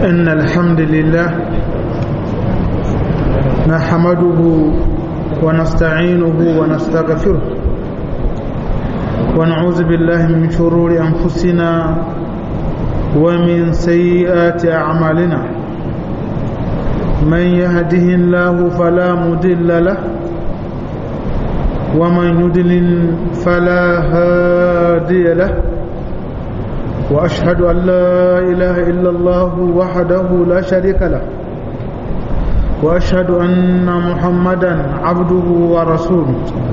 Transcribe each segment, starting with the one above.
إن الحمد لله نحمده ونستعينه ونستغفره ونعوذ بالله من شرور أنفسنا ومن سيئات أعمالنا من يهده الله فلا مضل له ومن يضلل فلا هادي له وأشهد أن لا إله إلا الله وحده لا شريك له وأشهد أن محمدا عبده ورسوله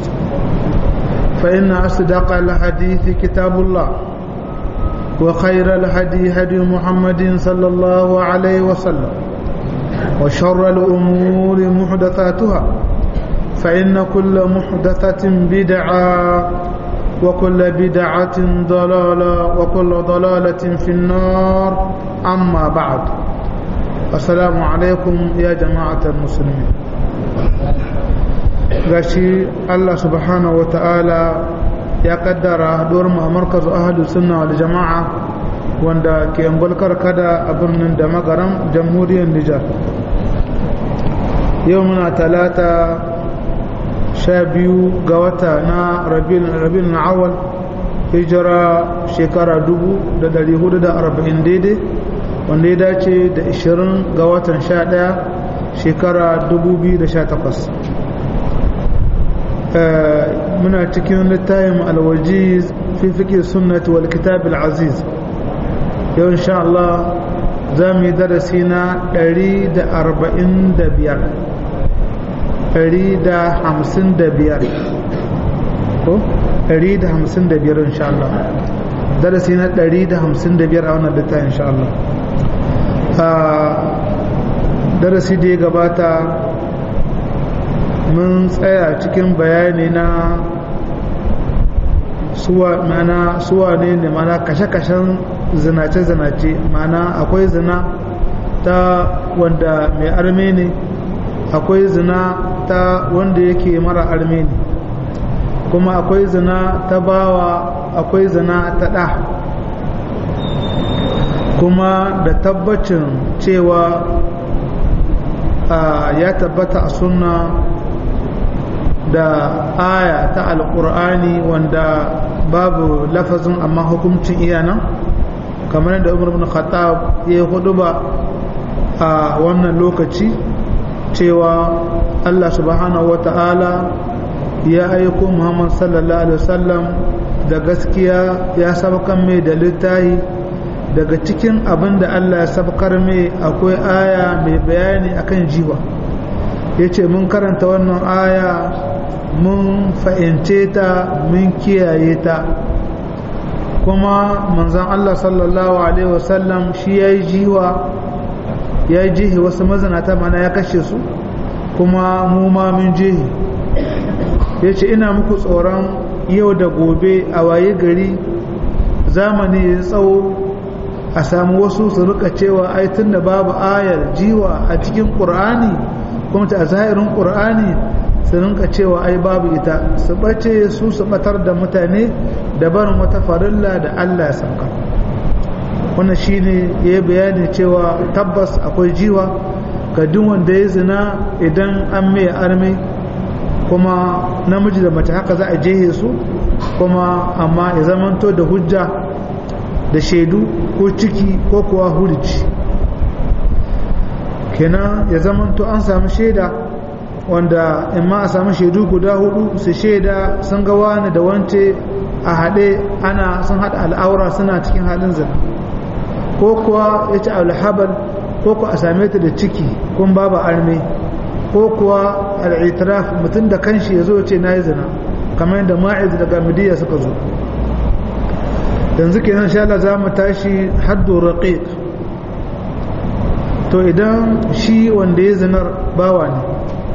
فإن أصدق الحديث كتاب الله وخير الهدي هدي محمد صلى الله عليه وسلم وشر الأمور محدثاتها فإن كل محدثة بدعة وكل بدعة ضلالة وكل ضلالة في النار أما بعد السلام عليكم يا جماعة المسلمين gashi Allah subhanahu wata'ala ya kaddara haduwar mu a markazu ahadu sunna wal jama'a wanda ke angulkar kada a birnin da magaram jamhuriyar Nijar yau muna talata sha biyu ga wata na rabin awal hijira shekara dubu da dari hudu da arba'in daidai wanda ya dace da ishirin ga watan sha daya shekara dubu biyu da sha takwas muna cikin littayin alwajiz fi fiƙe sunnati wal kitab aziz yau insha Allah za mu yi darasi na ɗari da arba'in da biyar ɗari da hamsin da biyar ko ɗari da hamsin da biyar insha Allah darasi na ɗari da hamsin da biyar a wannan littafin insha Allah darasi da ya gabata mun tsaya cikin bayani na suwa mana suwa ne ne mana kashe-kashen zinace-zinace mana akwai zina ta wanda mai arme ne akwai zina ta wanda yake mara arme ne kuma akwai zina ta bawa akwai zina ta ɗa kuma da tabbacin cewa ya tabbata a sunna da aya ta alƙur'ani wanda babu lafazin amma hukuncin iyanan kamar yadda umar bin khattab ya hudu ba a wannan lokaci cewa Allah subhanahu wa ta'ala ya aiko Muhammad sallallahu alaihi wasallam da gaskiya ya sabkan mai da littahi daga cikin abin da Allah ya sabkar mai akwai aya mai bayani akan jiwa ya ce mun karanta wannan aya mun fahimce ta mun kiyaye ta kuma manzan Allah sallallahu alaihi wasallam shi ya yi jiwa ya yi jihi wasu mazanata mana ya kashe su kuma mu ma mun jihi ya ce ina muku tsoron yau da gobe a waye gari zamani ya tsawo a samu wasu su rika cewa ai tun da babu ayar jiwa a cikin ƙur'ani kuma ta zahirin ƙur'ani su rinka cewa ai babu ita su ɓace su su ɓatar da mutane da barin wata farilla da allah ya sauka wannan shine ya bayani cewa tabbas akwai jiwa ga duk wanda ya zina idan an mai arme kuma namiji da mace haka za a jehe su kuma amma ya zamanto da hujja da shaidu ko ciki ko kuwa hurci kenan ya zamanto an samu shaida wanda in ma a samu shaidu guda hudu su shaida sun ga wani da wance a haɗe ana sun haɗa al'aura suna cikin halin zina ko kuwa ya ci alhabal ko kuwa a same ta da ciki kun babu arme ko kuwa al'itiraf mutum da kanshi ya zo ce na yi zina kamar yadda ma'iz daga midiya suka zo yanzu kenan sha Allah za mu tashi haddu raqiq to idan shi wanda ya zinar bawa ne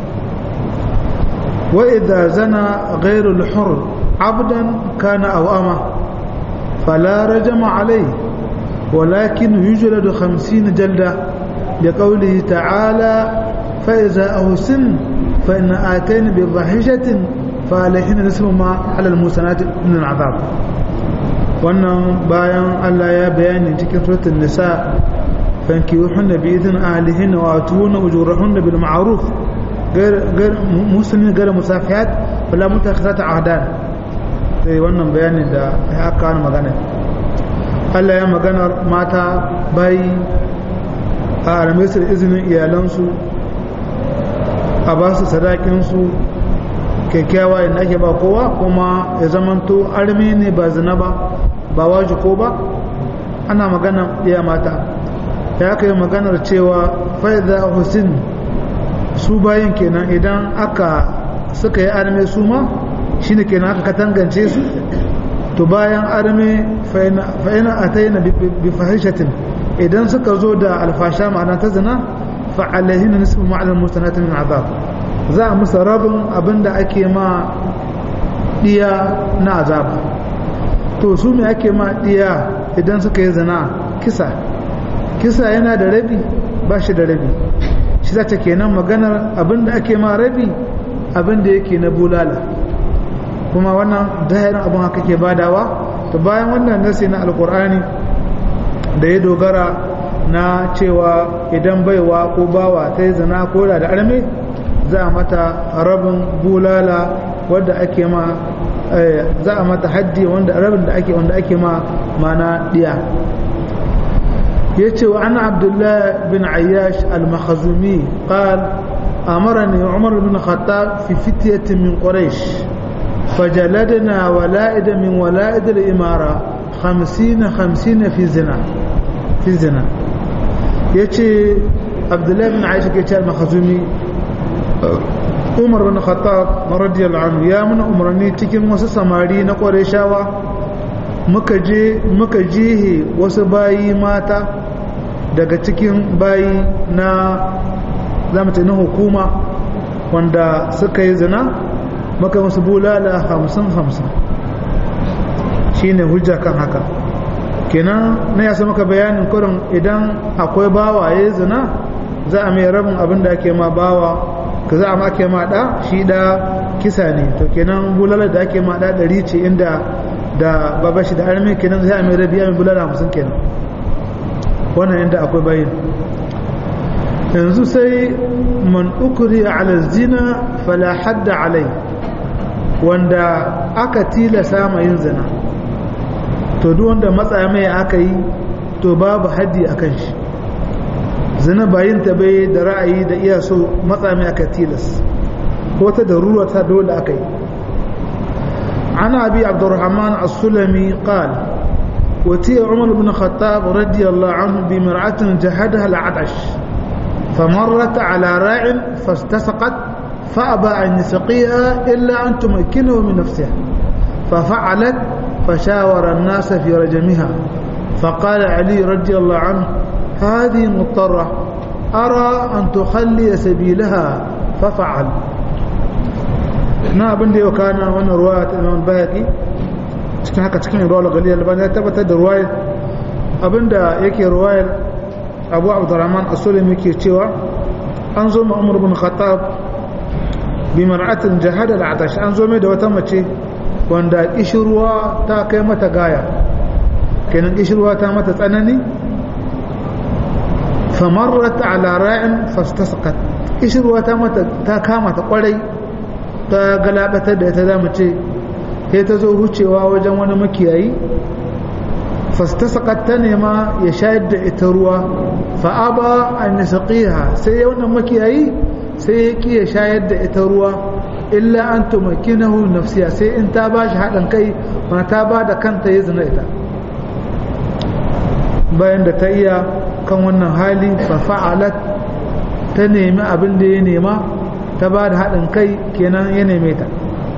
wa idza zana ghayru al-hur abdan kana aw ama fala rajama alayhi ولكن يجلد خمسين جلدة لقوله تعالى فإذا أهسن فإن آتين بضحشة فعليهن نصف ما على المسنات من العذاب wannan bayan Allah ya bayani cikin suratul nisa فانكيوهن بإذن أهلهن وآتوهن أجورهن بالمعروف غير غير مسلمين غير مسافحات ولا متخذات عهدان sai wannan bayanin da ya aka wani magana Allah ya maganar mata bai a aramisar izinin iyalansu a ba su sadakinsu kyakkyawa inda ake ba kowa kuma ya zamanto armi ne ba zina ba ba waji ko ba ana magana ɗaya mata ya aka yi maganar cewa faida hussein su bayan kenan idan aka suka yi arme su ma shi ne kenan aka katangance su to bayan arme fa'ina a ta yi na bifahishatin idan suka zo da alfasha ma'ana ta zina fa'alahi na nisbin ma'alar mustanatin min azab za a musa rabin abinda ake ma diya na azaba to su me ake ma diya idan suka yi zina kisa kisa yana da rabi ba shi da rabi shi za ta kenan maganar abinda ake ma rabi abinda yake na bulala kuma wannan dahirin abin haka ke badawa to bayan wannan nasi na alkur'ani da ya dogara na cewa idan baiwa ko bawa ta yi zina ko da arme za a mata rabin bulala wadda ake ma za a mata haddi wanda rabin da ake wanda ake ma mana diya yace wa ana abdullah bin ayyash al-makhzumi qal amarani umar bin khattab fi fityatin min quraish فجلدنا ولائد من ولائد الإمارة خمسين خمسين في زنا في زنا يتي عبد الله بن عائشة كيتي المخزومي عمر بن الخطاب رضي الله عنه يا من عمرني cikin wasu samari na Qurayshawa muka je muka jihe wasu bayi mata daga cikin bayi na zamu na hukuma wanda suka yi zina maka musu bulala hamsin hamsin shi ne hujja kan haka kenan na yasa maka bayanin kurin idan akwai bawa ya zina za a mai rabin abin da ake ma bawa ka za a ma ake ma ɗa shi ɗa kisa ne to kenan bulala da ake ma ɗa ɗari ce inda da baba shi da armi kenan za a mai rabi mai bulala hamsin kenan wannan inda akwai bayin yanzu sai man ukuri ala zina fala hadda alai wanda aka tilasa ma yin zina to duk wanda matsa mai aka yi to babu haddi a kan shi zina bayin ta bai da ra'ayi da iya so matsa mai aka tilas ko ta da ruwa ta dole aka yi عن أبي عبد الرحمن السلمي قال وتي عمر بن الخطاب رضي الله عنه بمرأة جهدها العطش فمرت على راع فاستسقت فأبى أن يسقيها إلا أن تمكنه من نفسها ففعلت فشاور الناس في رجمها فقال علي رضي الله عنه هذه مضطرة أرى أن تخلي سبيلها ففعل na abin da yau kana wannan ruwaya ta imam bayaki cikin haka cikin ruwa gali albani ya tabbatar da ruwayar abinda yake ruwayar abu abdurrahman as-sulami yake cewa an zo ma umar bin khattab bi mar'atin jahada al-atash an zo mai da wata mace wanda kishirwa ta kai mata gaya kenan kishirwa ta mata tsanani famarrat ala ra'in fastasqat kishirwa ta mata ta kama ta kwarai ta galabatar da ita zamu ce sai ta zo hucewa wajen wani makiyayi fastasqat ta nema ya shayar da ita ruwa fa aba an yasqiha sai wannan makiyayi sai ya ki ya shayar da ita ruwa illa an tumakinahu nafsiya sai in ta ba shi haɗin kai wani ta ba da kanta ya zina ita bayan da ta iya kan wannan hali fa fa'alat ta nemi abin da ya nema ta ba da haɗin kai kenan ya neme ta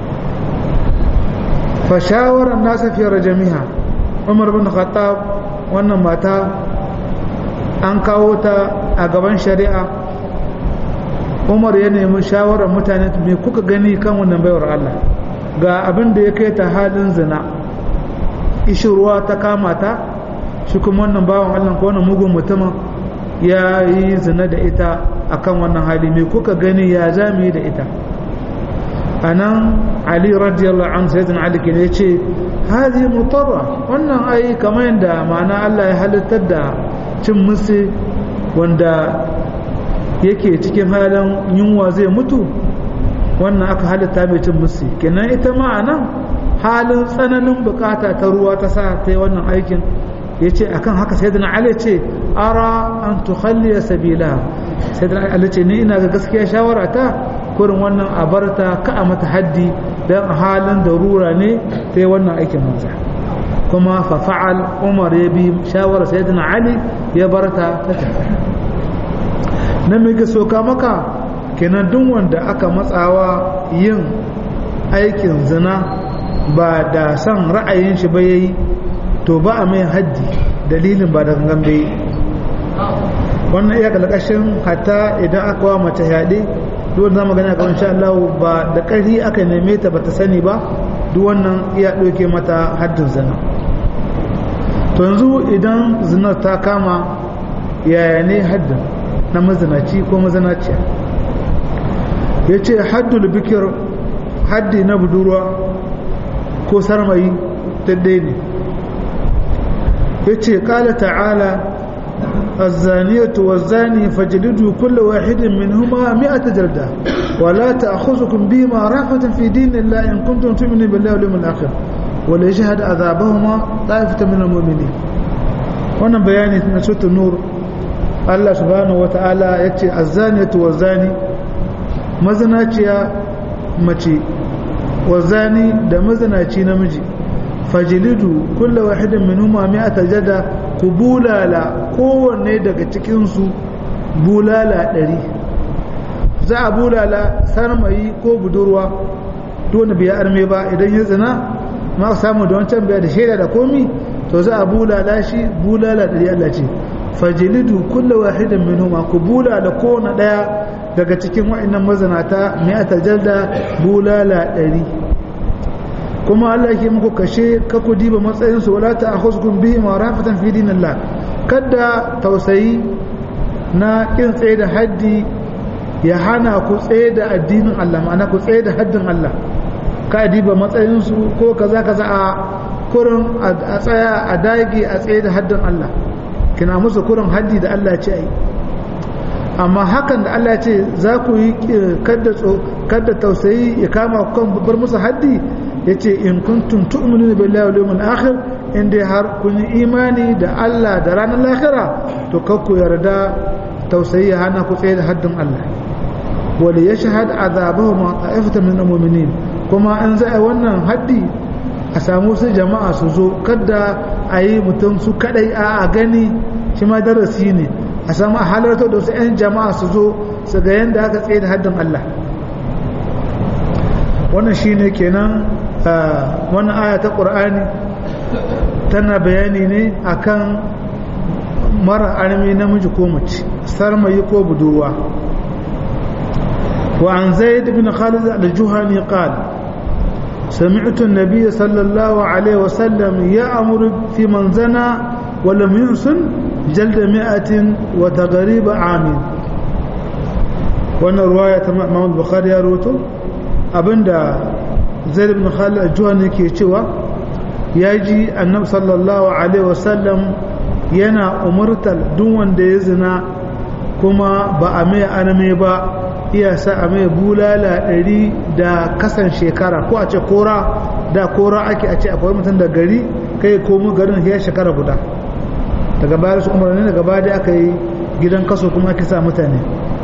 fa shawarar nasa fiye jami'a umar bin khattab wannan mata an kawo ta a gaban shari'a umar ya nemi shawarar mutane me kuka gani kan wannan baiwar Allah ga abin da ya kai ta halin zina ishirwa ta kama ta shi kuma wannan bawan Allah ko wannan mugun mutumin ya yi zina da ita akan wannan hali me kuka gani ya zami da ita anan ali radiyallahu anhu sayyidina ali ke ne yace hadi mutarra wannan ai kamar yadda ma'ana Allah ya halittar da cin musu wanda yake cikin halin yunwa zai mutu wannan aka halitta mai cin musu kenan ita ma a nan halin tsananin bukata ta ruwa ta sa ta yi wannan aikin ya ce a kan haka sayyidina ali ce ara an tukhalliya sabila sayyidina ali ce ni ina ga gaskiya shawara ta kurin wannan a barta ka a mata haddi don a halin darura ne ta yi wannan aikin manza kuma fa fa'al umar ya bi shawara sayyidina ali ya barta ta tafi na mai ga soka maka kenan duk wanda aka matsawa yin aikin zina ba da son ra'ayin shi ba yayi to ba a mai haddi dalilin ba da gangan bai wannan iya kalkashin hatta idan aka wa mace yaɗe duk wanda zama gani a kawai Allah ba da ƙarfi aka neme ta bata sani ba duk wannan iya ɗauke mata haddin zina to yanzu idan zinar ta kama yaya ne haddin na mazinaci ko mazinaciya ya ce haddul bikir haddi na budurwa ko sarmayi daidai ne ya ce ƙala ta'ala الزانية والزاني فاجلدوا كل واحد منهما مئة جلدة ولا تأخذكم بهما رأفة في دين الله إن كنتم تؤمنون بالله واليوم الآخر وليشهد عذابهما طائفة من المؤمنين وانا بياني من سورة النور الله سبحانه وتعالى يتي الزانية والزاني مزناتيا متي والزاني ده مزناتي نمجي fajilidu kulla wahidin minhuma mi'ata jada ku bulala kowanne daga cikinsu bulala ɗari za a bulala sarmayi ko budurwa dole biya arme ba idan ya zina ma samu da wancan biya da shaida da komi to za a bulala shi bulala ɗari Allah ce fajilidu kulla wahidin minhuma ku bulala kowanne ɗaya daga cikin wa'annan mazanata mi'ata jada bulala ɗari kuma Allah ke muku kashe ka ku diba matsayinsu wala ta akhuzkum bihi ma rafatan fi dinillah kada tausayi na kin tsaye da haddi ya hana ku tsaye da addinin Allah ma'ana ku tsaye da haddin Allah ka diba matsayinsu ko kaza kaza a kurin a tsaya a dage a tsaye da haddin Allah kina musu kurin haddi da Allah ce ai amma hakan da Allah ce za ku yi kada tausayi ya kama kan bar musu haddi ya ce in kuntum tu'minu billahi wal yawmil akhir in dai har kun yi imani da Allah da ranar lahira to kakku yarda tausayi ya hana ku tsaye da haddin Allah wal yashhad azabahu ma ta'ifatan min almu'minin kuma an za a wannan haddi a samu su jama'a su zo kada a yi mutum su kadai a gani shi ma darasi ne a samu a halarta da wasu 'yan jama'a su zo su ga yadda aka tsaye da haddin Allah wannan shine kenan wannan aya ta ƙur'ani tana bayani ne akan mara armi namiji ko mace sarmayi ko budurwa wa an zaid bin khalid al-juhani qala سمعت النبي صلى الله عليه وسلم يأمر في من زنى ولم يحسن جلد مئة وتغريب عام وانا رواية امام البخاري يا روتو abinda zaid ibn khalid al-juhani ke cewa yaji annabi sallallahu alaihi wasallam yana umurtal duk wanda ya zina kuma ba a mai aname ba iya sa a mai bulala ɗari da kasan shekara ko a ce kora da kora ake a ce akwai mutum da gari kai komo garin ya shekara guda daga baya su umarni daga baya aka yi gidan kaso kuma ake sa mutane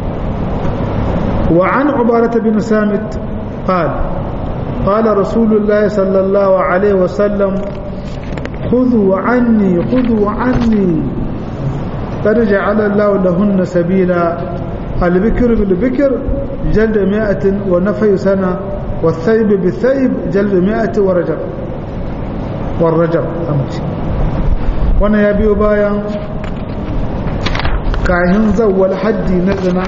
wa an ubarata bin samit قال قال رسول الله صلى الله عليه وسلم خذوا عني خذوا عني قد جعل الله لهن سبيلا البكر بالبكر جلد مائة ونفي سنة والثيب بالثيب جلد مائة ورجب والرجب أمشي وانا يبيو بايا كاهن زول حدي نزنا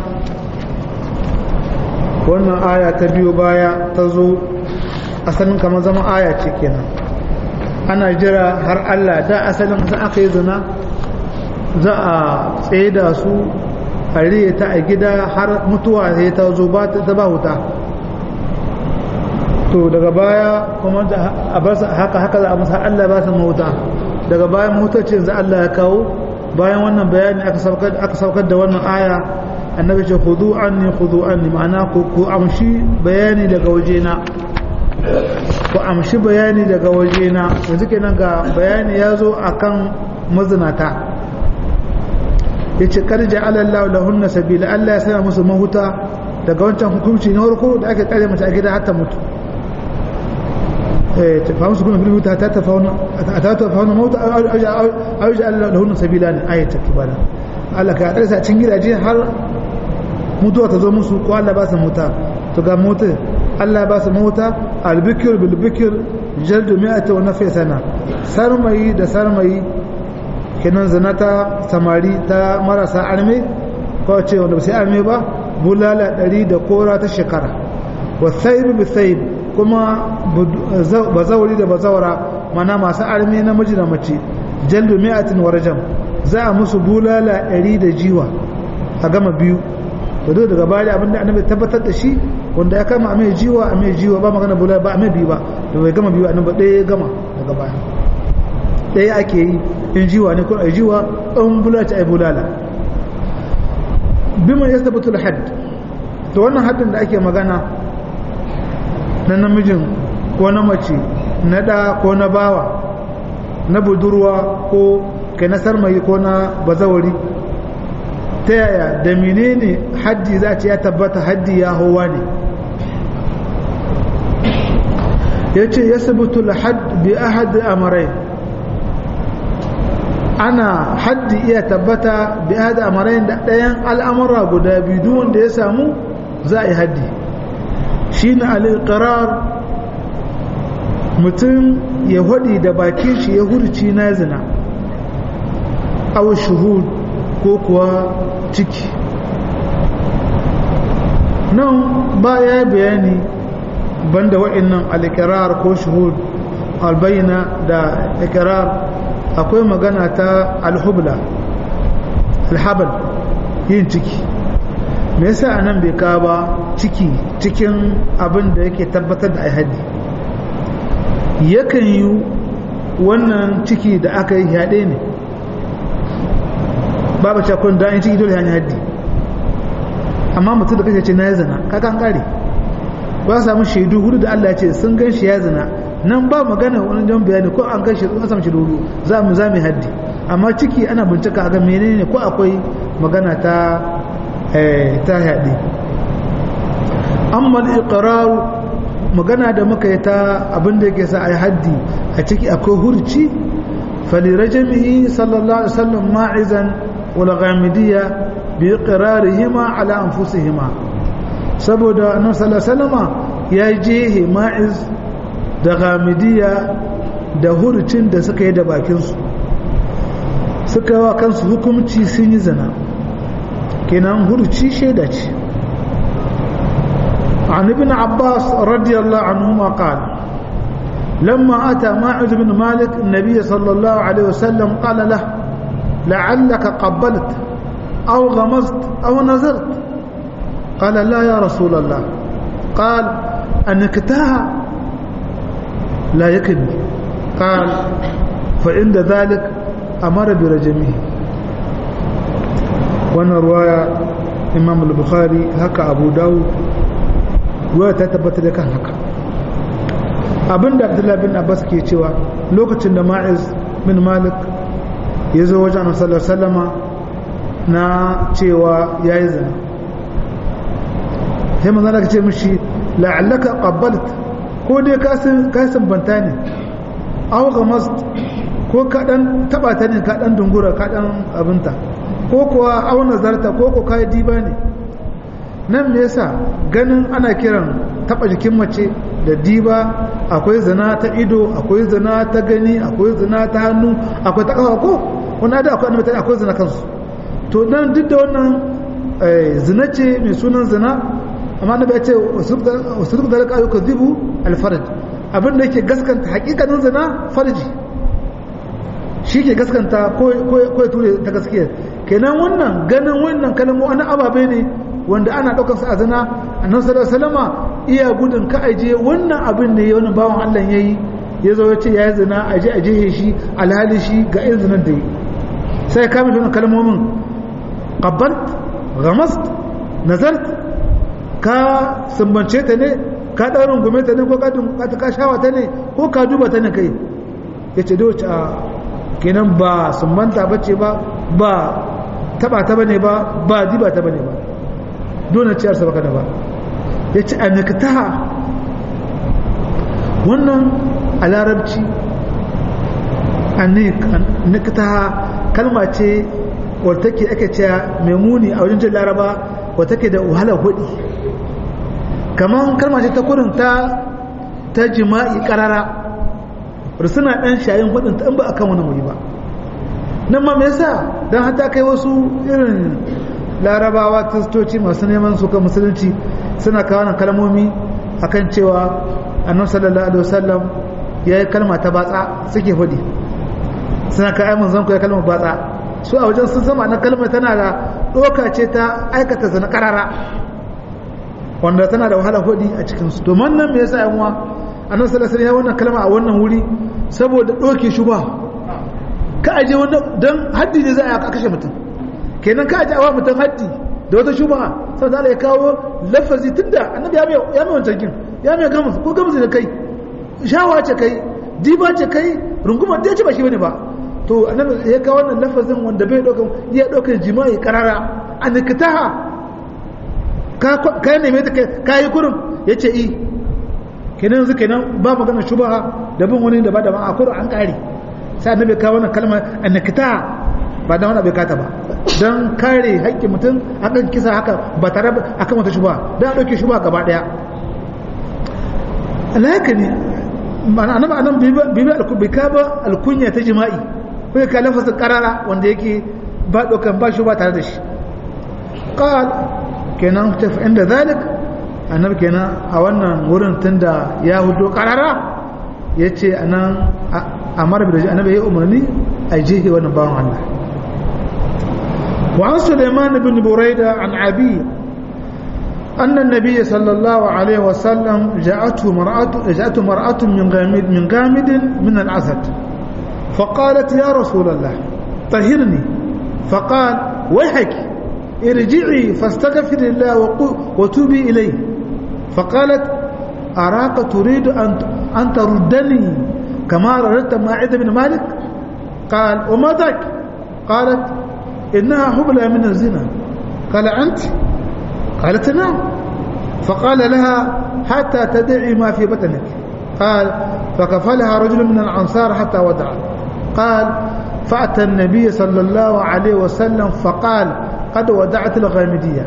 wannan aya ta biyo baya ta zo asalin kamar zama aya ce kenan ana jira har Allah da asalin za aka yi zina za a tsaye da su a riye ta a gida har mutuwa sai ta zo ba ta ba wuta to daga baya kuma a bar haka haka za a masa Allah ba su mauta daga bayan mutacin za Allah ya kawo bayan wannan bayani aka saukar aka saukar da wannan aya annabi ce khudu anni khudu anni ma'ana ku ku amshi bayani daga wajena ku amshi bayani daga wajena yanzu kenan ga bayani ya zo akan mazinata yace kar ja'ala Allah lahunna sabila Allah ya sana musu mahuta daga wancan hukunci na farko da aka tsare mace a gida har ta mutu eh ta fahimu su kuma bil huta ta tafauna ta tafauna mauta au ja'ala lahunna sabila ne ayata kibala Allah ka tsare sa cikin gidaje har mutuwa ta zo musu ko Allah ba su muta to ga mutu Allah ba su muta albikir bil bikir jaldu mi'ata wa nafi sana sarmayi da sarmayi kenan zanata samari ta marasa arme ko ce wanda ba sai arme ba bulala ɗari da kora ta shekara wa thayib bi thayib kuma bazawari da bazawara mana masu arme namiji da mace jaldu mi'atin wa rajam za a musu bulala ɗari da jiwa a gama biyu to duk daga baya abinda annabi tabbatar da shi wanda ya kama a mai jiwa a mai jiwa ba magana bulala ba a mai biyu ba da bai gama biyu annabi ɗaya ya gama daga baya ɗaya ake yi in jiwa ne ko a jiwa in bulala ta ai bulala bima ya tabbatul hadd to wannan haddin da ake magana na namijin ko na mace na ɗa ko na bawa na budurwa ko kai na sarmayi ko na bazawari ta yaya da menene haddi za ce ya tabbata haddi ya hawa ne ya ce ya sabutul hadd bi ahad amarai ana haddi iya tabbata bi ahad amarai da ɗayan al'amura guda biyu duk wanda ya samu za a yi haddi shi na al'iƙarar mutum ya hudi da bakin shi ya hurci na zina aw shuhud ko kuwa ciki nan ba ya bayani banda wa'annan al-iqrar ko shuhud albayna da iqrar akwai magana ta al-hubla al-habal yin ciki me yasa anan bai ka ba ciki cikin abin da yake tabbatar da ai yakan yi wannan ciki da aka yi yaɗe ne babu cakon da an ciki dole hanyar haddi amma mutum da kashe ce na ya zina kakan kare ba samu shaidu hudu da Allah ce sun gan shi ya zina nan ba magana wani jan bayani ko an gan shi an samu shaidu za mu za mu haddi amma ciki ana bincika ga menene ko akwai magana ta ta haddi amma al-iqrar magana da muka yi ta abin da yake sa ai haddi a ciki akwai hurci falirajamihi sallallahu alaihi wasallam ma'izan والغامدية بإقرارهما على أنفسهما saboda annabi sallallahu alaihi wasallama ya je ma'iz da gamidiya da hurcin da suka yi da bakinsu suka wa kansu hukumci sun yi zina kenan hurci shaida ce عن ابن عباس رضي الله عنهما قال لما أتى ماعز بن مالك النبي صلى الله عليه وسلم قال له لعلك قبلت أو غمزت أو نزرت قال لا يا رسول الله قال أنكتها لا يكن قال فعند ذلك أمر برجمه وانا رواية إمام البخاري هكا أبو داود رواية تتبت لك هكا abinda abdullahi bin abbas ke cewa lokacin da ma'iz bin malik ya zo wajen sallar salama na cewa ya yi zina sai manzana ka ce mishi la'allaka qabbalt ko dai ka sabbanta ne aw mast ko ka dan taba ta ne ka dan dungura ka dan abinta ko kuwa aw nazarta ko ko kai diba ne nan me yasa ganin ana kiran taba jikin mace da diba akwai zina ta ido akwai zina ta gani akwai zina ta hannu akwai ta kafa ko wani da akwai annabi akwai zina kansu to dan duk da wannan zina ce mai sunan zina amma annabi ya ce wasu duk da raka ayyuka zibu alfarj abin da yake gaskanta hakikanin zina farji shi ke gaskanta ko ya ture ta gaskiya kenan wannan ganin wannan kalmo wani ababe ne wanda ana ɗaukar su a zina annabi sallallahu alaihi wasallama iya gudun ka aje wannan abin da ya wani bawan Allah yayi ya zo ya ce ya yi zina aje aje shi alhali shi ga irin zinar da yi sai ka mashi wannan kalmomin qabbalt ghamast nazart ka sumbance ta ne ka daurin gume ta ne ko ka ka shawa ta ne ko ka duba ta ne kai yace da wace a kenan ba sumbanta bace ba ba taba ta bane ba ba diba ta bane ba dole ciyar sa baka da ba yace anaktaha wannan a larabci anaktaha kalma ce wadda take ake cewa mai muni a wajen jin laraba wadda take da wahala hudi kamar kalma ce ta kurin ta ta jima'i karara suna dan shayin hudin ta in ba akan wani muri ba nan ma me yasa dan hata kai wasu irin larabawa kristoci masu neman su kan musulunci suna kawo nan kalmomi akan cewa annabi sallallahu alaihi wasallam yayi kalma ta batsa suke hudi suna ka aimun zanku ya kalmar batsa su a wajen sun sama na kalmar tana da doka ce ta aikata zana karara wanda tana da wahala hudi a cikinsu to man nan me yasa yan uwa annabi sallallahu alaihi wannan kalma a wannan wuri saboda doke shuba ka aje wannan dan haddi ne za a kashe mutum kenan ka aje awa mutum haddi da wata shuba sai Allah ya kawo lafazi tunda annabi ya mai ya mai wancan kin ya mai gamus ko gamus da kai shawa ce kai diba ce kai runguma da ce ba shi bane ba to annabi ya kawo wannan lafazin wanda bai daukan ya daukan jima'i karara an kitaha ka ka neme ta kai kurum yace i kenan yanzu kenan ba magana shubha da bin wani da ba da ma a kurum an kare sai annabi kawo wannan kalma an kitaha ba da wani bai kata ba dan kare haƙƙin mutum akan kisa haka ba tare akan wata shubha dan dauke shubha gaba daya alhaka ne ma'ana annabi anan bibi albika ba alkunya ta jima'i kai ka lafazin karara wanda yake ba dokan ba shi ba tare da shi qal kenan ta fa inda zalik annabi kenan a wannan wurin tunda ya hudo karara yace anan amara bi da annabi ya umarni a jihi wannan bawan Allah wa an Sulaiman ibn Buraida an Abi أن النبي صلى الله عليه وسلم جاءته مرأة جاءته مرأة من غامد من غامد من الأسد فقالت يا رسول الله طهرني فقال ويحك ارجعي فاستغفر الله وتوبي إليه فقالت أراك تريد أن أن تردني كما رددت ماعد بن مالك قال وما ذاك قالت إنها حبلى من الزنا قال أنت قالت نعم فقال لها حتى تدعي ما في بطنك قال فكفلها رجل من الأنصار حتى ودع قال فأتى النبي صلى الله عليه وسلم فقال قد ودعت الغامدية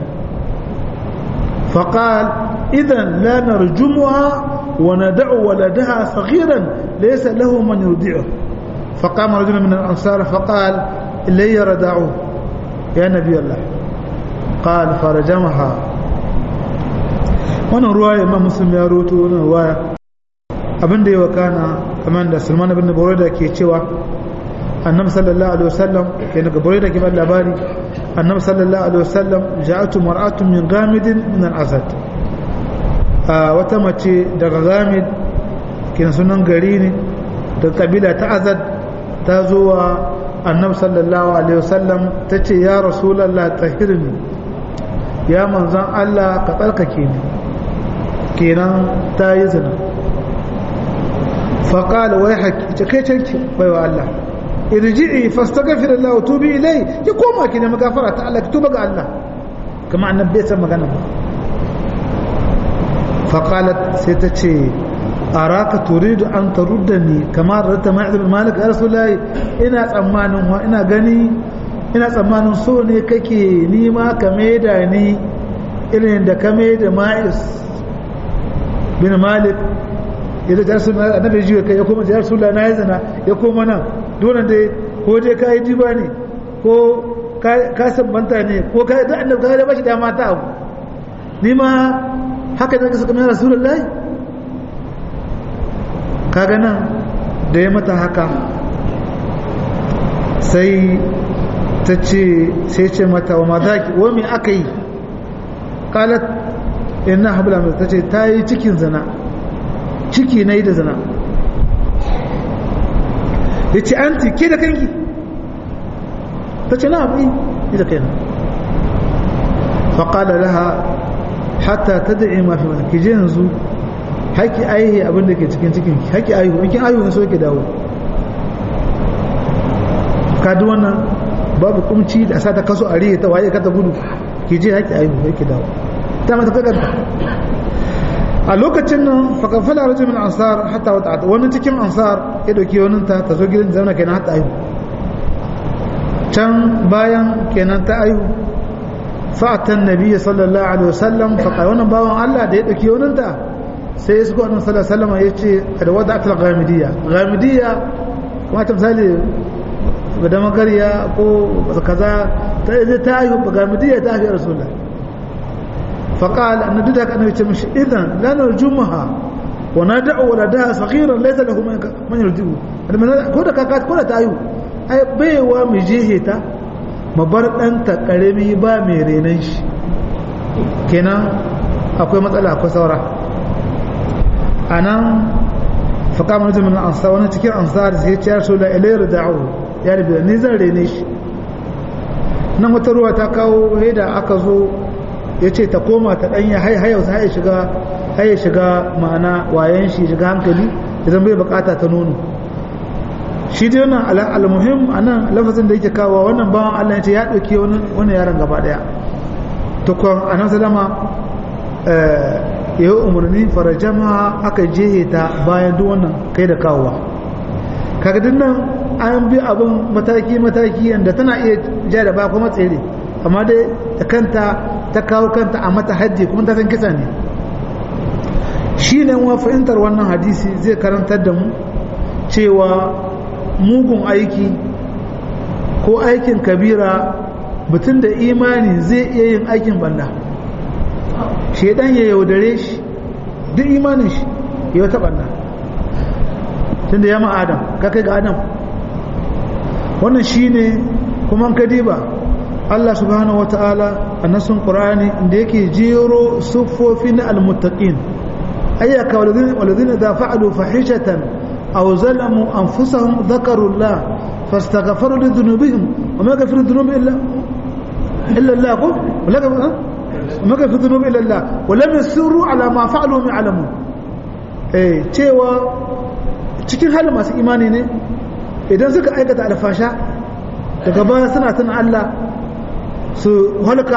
فقال إذا لا نرجمها وندع ولدها صغيرا ليس له من يرضعه فقام رجل من الأنصار فقال إلي ردعوه يا نبي الله قال فرجمها wannan ruwaya imam muslim ya roto wannan ruwaya abinda ya wakana kamar da sulman ibn buraida ke cewa annabi sallallahu alaihi wasallam ke daga buraida ke bada labari annabi sallallahu alaihi wasallam ja'atu mar'atun min ghamidin min al-asad wata mace daga ghamid kin sunan gari ne da kabila ta azad ta zo wa annabi sallallahu alaihi wasallam tace ya rasulullah tahirni ya manzan Allah ka tsarkake ni kenan ta yi zina faƙala wai haƙi ce kai canki bai wa Allah irji'i fastaghfir Allah wa tubi ilai ya koma ki ne magafara ta Allah ki tuba ga Allah kuma annabi bai san magana ba faqalat sai ta ce araka turidu an taruddani kama radda ma'id bin malik ya rasulullahi ina tsammanin wa ina gani ina tsammanin so ne kake nima ka maida ni irin da ka maida ma'is bin malik ya da jarsu na annabi jiwa kai ya koma jarsu la na zina ya koma nan dole dai ko dai kai diba ne ko ka sabbanta ne ko ka da annabi ka da bashi da mata abu ni ma haka da suka mai rasulullahi kaga nan da ya mata haka sai ta ce sai ce mata wa mazaki wa me aka yi kalat inna habla mai ta ce ta yi cikin zina ciki na yi da zina ya ce an ke da kanki ta ce na abi ita kai faƙala laha hatta ta da'i mafi mana ki je yanzu haƙi aihe abin da ke cikin cikin haƙi aihu in kin aihu ne so ke dawo ka duk wannan babu kumci da sa ta kaso a rihe ta waye ka ta gudu ki je haƙi aihu sai ki dawo ta mata kakanta a lokacin nan fakafala rajul min ansar hatta wata wani cikin ansar ya dauki wani ta ta zo gidan zauna kenan hatta aihu can bayan kenan ta aihu fa'atan nabiyyi sallallahu alaihi wasallam fa kai wannan bawan Allah da ya dauki wani ta sai ya suko annabi sallallahu alaihi wasallam yace da wada'at al-ghamidiyya ghamidiyya kuma ta misali da magariya ko kaza ta ta aihu ghamidiyya ta aihu rasulullah فقال أن ددك أنه يتمشي إذن لا نرجمها وندع ولدها صغيرا ليس له من يرجمه كودا كاكات كودا تايو أي بيوا مجيهتا mabar ɗanta ƙarami ba mai renon shi kenan akwai matsala akwai saura a nan faƙa mana jimin ansa wani cikin ansa da sai ciyar so da ilayar da'u ya rabu ni zan rene shi nan wata ruwa ta kawo da aka zo ya ce ta koma ta ɗanya hayau ta shiga haye shiga ma'ana wayan shi shiga hankali idan bai bukata ta nono shi dai wannan almuhim a nan lafazin da yake kawo wannan bawan Allah ya ce ya ɗauki wani yaron gaba ɗaya tukwan a nan salama ya yi umarni farajama aka jehe ta bayan duk wannan kai da kawowa kaga duk nan an bi abin mataki mataki yadda tana iya ja da ba kuma tsere amma dai da kanta ta kawo kanta a mata haddi kuma ta san kisa ne shi ne wa fahimtar wannan hadisi zai karantar da mu cewa mugun aiki ko aikin kabira mutum da imani zai iya yin aikin banda shaidan ya yaudare shi duk imanin shi ya wata banda tun da ya ma adam ka kai ga adam wannan shi ne kuma kadiba Allah subhanahu wa ta'ala a nasun ƙura'ani inda yake jero siffofin almuttaqin ayyaka walazina da fa'alu fahishatan aw zalamu anfusahum dhakaru Allah fastaghfaru li dhunubihim wa ma yaghfiru dhunuba illa illa Allah ko wala ka ma yaghfiru dhunuba illa Allah wa lam yusirru ala ma fa'alu min alamu eh cewa cikin halin masu imani ne idan suka aikata alfasha daga baya suna tana Allah su halka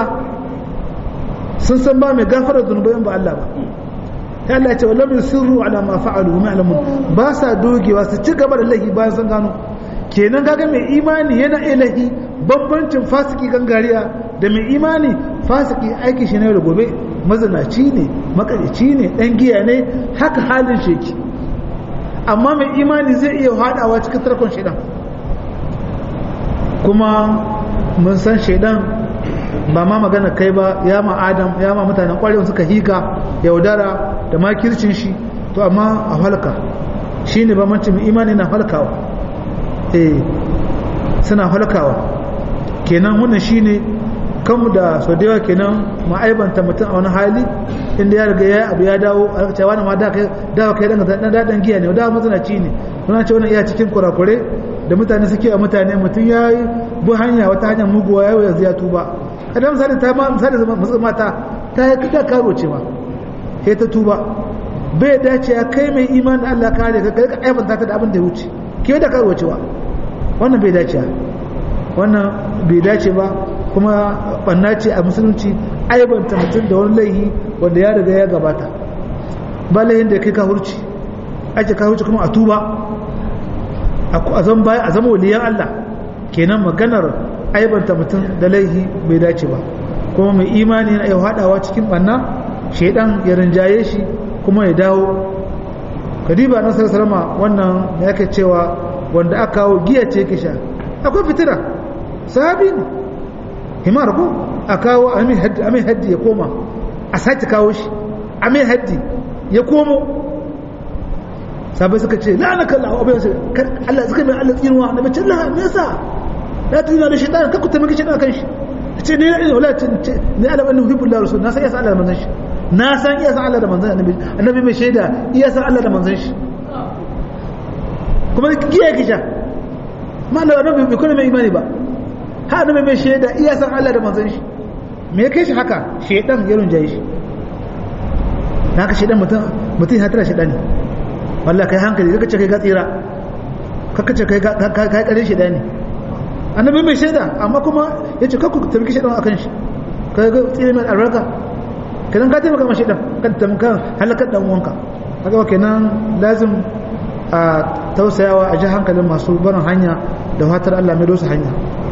sun san ba mai gafara zunubai ba Allah ba ya Allah ya ce wallam yusirru ala ma fa'alu ma alamun ba sa dogewa su ci gaba da lahi bayan sun gano kenan kaga mai imani yana ilahi bambancin fasiki gangariya da mai imani fasiki aiki shi ne da gobe mazinaci ne makarici ne dan giya ne haka halin sheki amma mai imani zai iya hadawa cikin tarkon shaidan kuma mun san shaidan ba ma magana kai ba ya ma adam ya ma mutanen kwarewa suka hika yaudara da makircin shi to amma a halka shi ne bambancin imani na halkawa eh suna halkawa kenan wannan shi ne kanmu da sau da yawa kenan ma'aibanta mutum a wani hali inda ya riga ya abu ya dawo a cewa wani ma da kai dawa kai dan daɗin giya ne dawa mazanaci ne muna ce wani iya cikin kurakure da mutane suke a mutane mutum ya yi bu hanya wata hanyar muguwa ya yanzu ya tuba kada misali ta ma misali matsa mata ta yi kika karo ce ma sai ta tuba bai dace ya kai mai iman da Allah kare ka kai ka aibanta ta da abin da ya wuce ke da karo cewa wannan bai dace wannan bai dace ba kuma banna ce a musulunci aibanta mutum da wani laihi wanda ya riga ya gabata ba laihin da kai ka hurci ake ka hurci kuma a tuba a zama baya a zama waliyan Allah kenan maganar aibanta mutum da laihi bai dace ba kuma mai imani yana iya haɗawa cikin ɓanna shaidan ya rinjaye shi kuma ya dawo kadiba na salama wannan ya ke cewa wanda aka kawo giya ce yake sha akwai fitira sahabi ne himar ko a kawo amin haddi ya koma a sake kawo shi amin haddi ya komo sabai suka ce la'anaka Allah abin su Allah suka mai Allah tsinuwa na bace Allah me yasa la tuna da shaytan ka ku tamaki shaytan kan shi ce ne ne wala ce ne Allah annabi hibbu Allah rasul na san yasa Allah da manzon shi na san iya san Allah da manzon annabi annabi mai shaida iya san Allah da manzon shi kuma kiyaye kisha ma Allah annabi bai kuma mai imani ba ha annabi mai shaida iya san Allah da manzon shi me ya kai shi haka shedan ya runjaye shi haka shedan mutum mutum ya tara shedan ne wallahi kai hankali kaka ce kai ga tsira kaka ce kai kai kare shedan ne annabi mai shaida amma kuma yace kakku tabbaki shedan akan shi kai ga tsira mai albarka kenan ka taimaka mashi dan kan tamkan halakar dan uwanka kaga kenan lazim a tausayawa a ji hankalin masu barin hanya da fatar Allah mai dosa hanya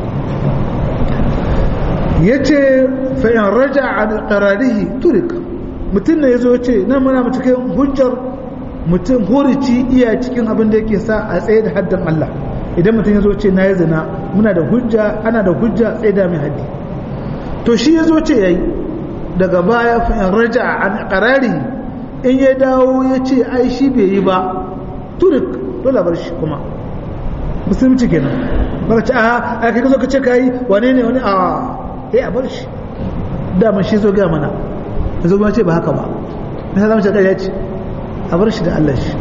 yace fa in raja an qararihi turik mutum ne yazo yace nan muna mu cikin hujjar mutum hurici iya cikin abin da yake sa a tsaye da haddan Allah idan mutum yazo ce nayi zina muna da hujja ana da hujja tsaye da mai haddi to shi yazo ce yayi daga baya fa in raja an qarari in ya dawo ya ce ai shi bai yi ba turik dole bar shi kuma musulunci kenan baka ce a ai kai zo ka ce kai wane ne wani a eh a bar shi da mun shi zo ga mana yanzu kuma ce ba haka ba me za mu ce kai ya ce a bar shi da Allah shi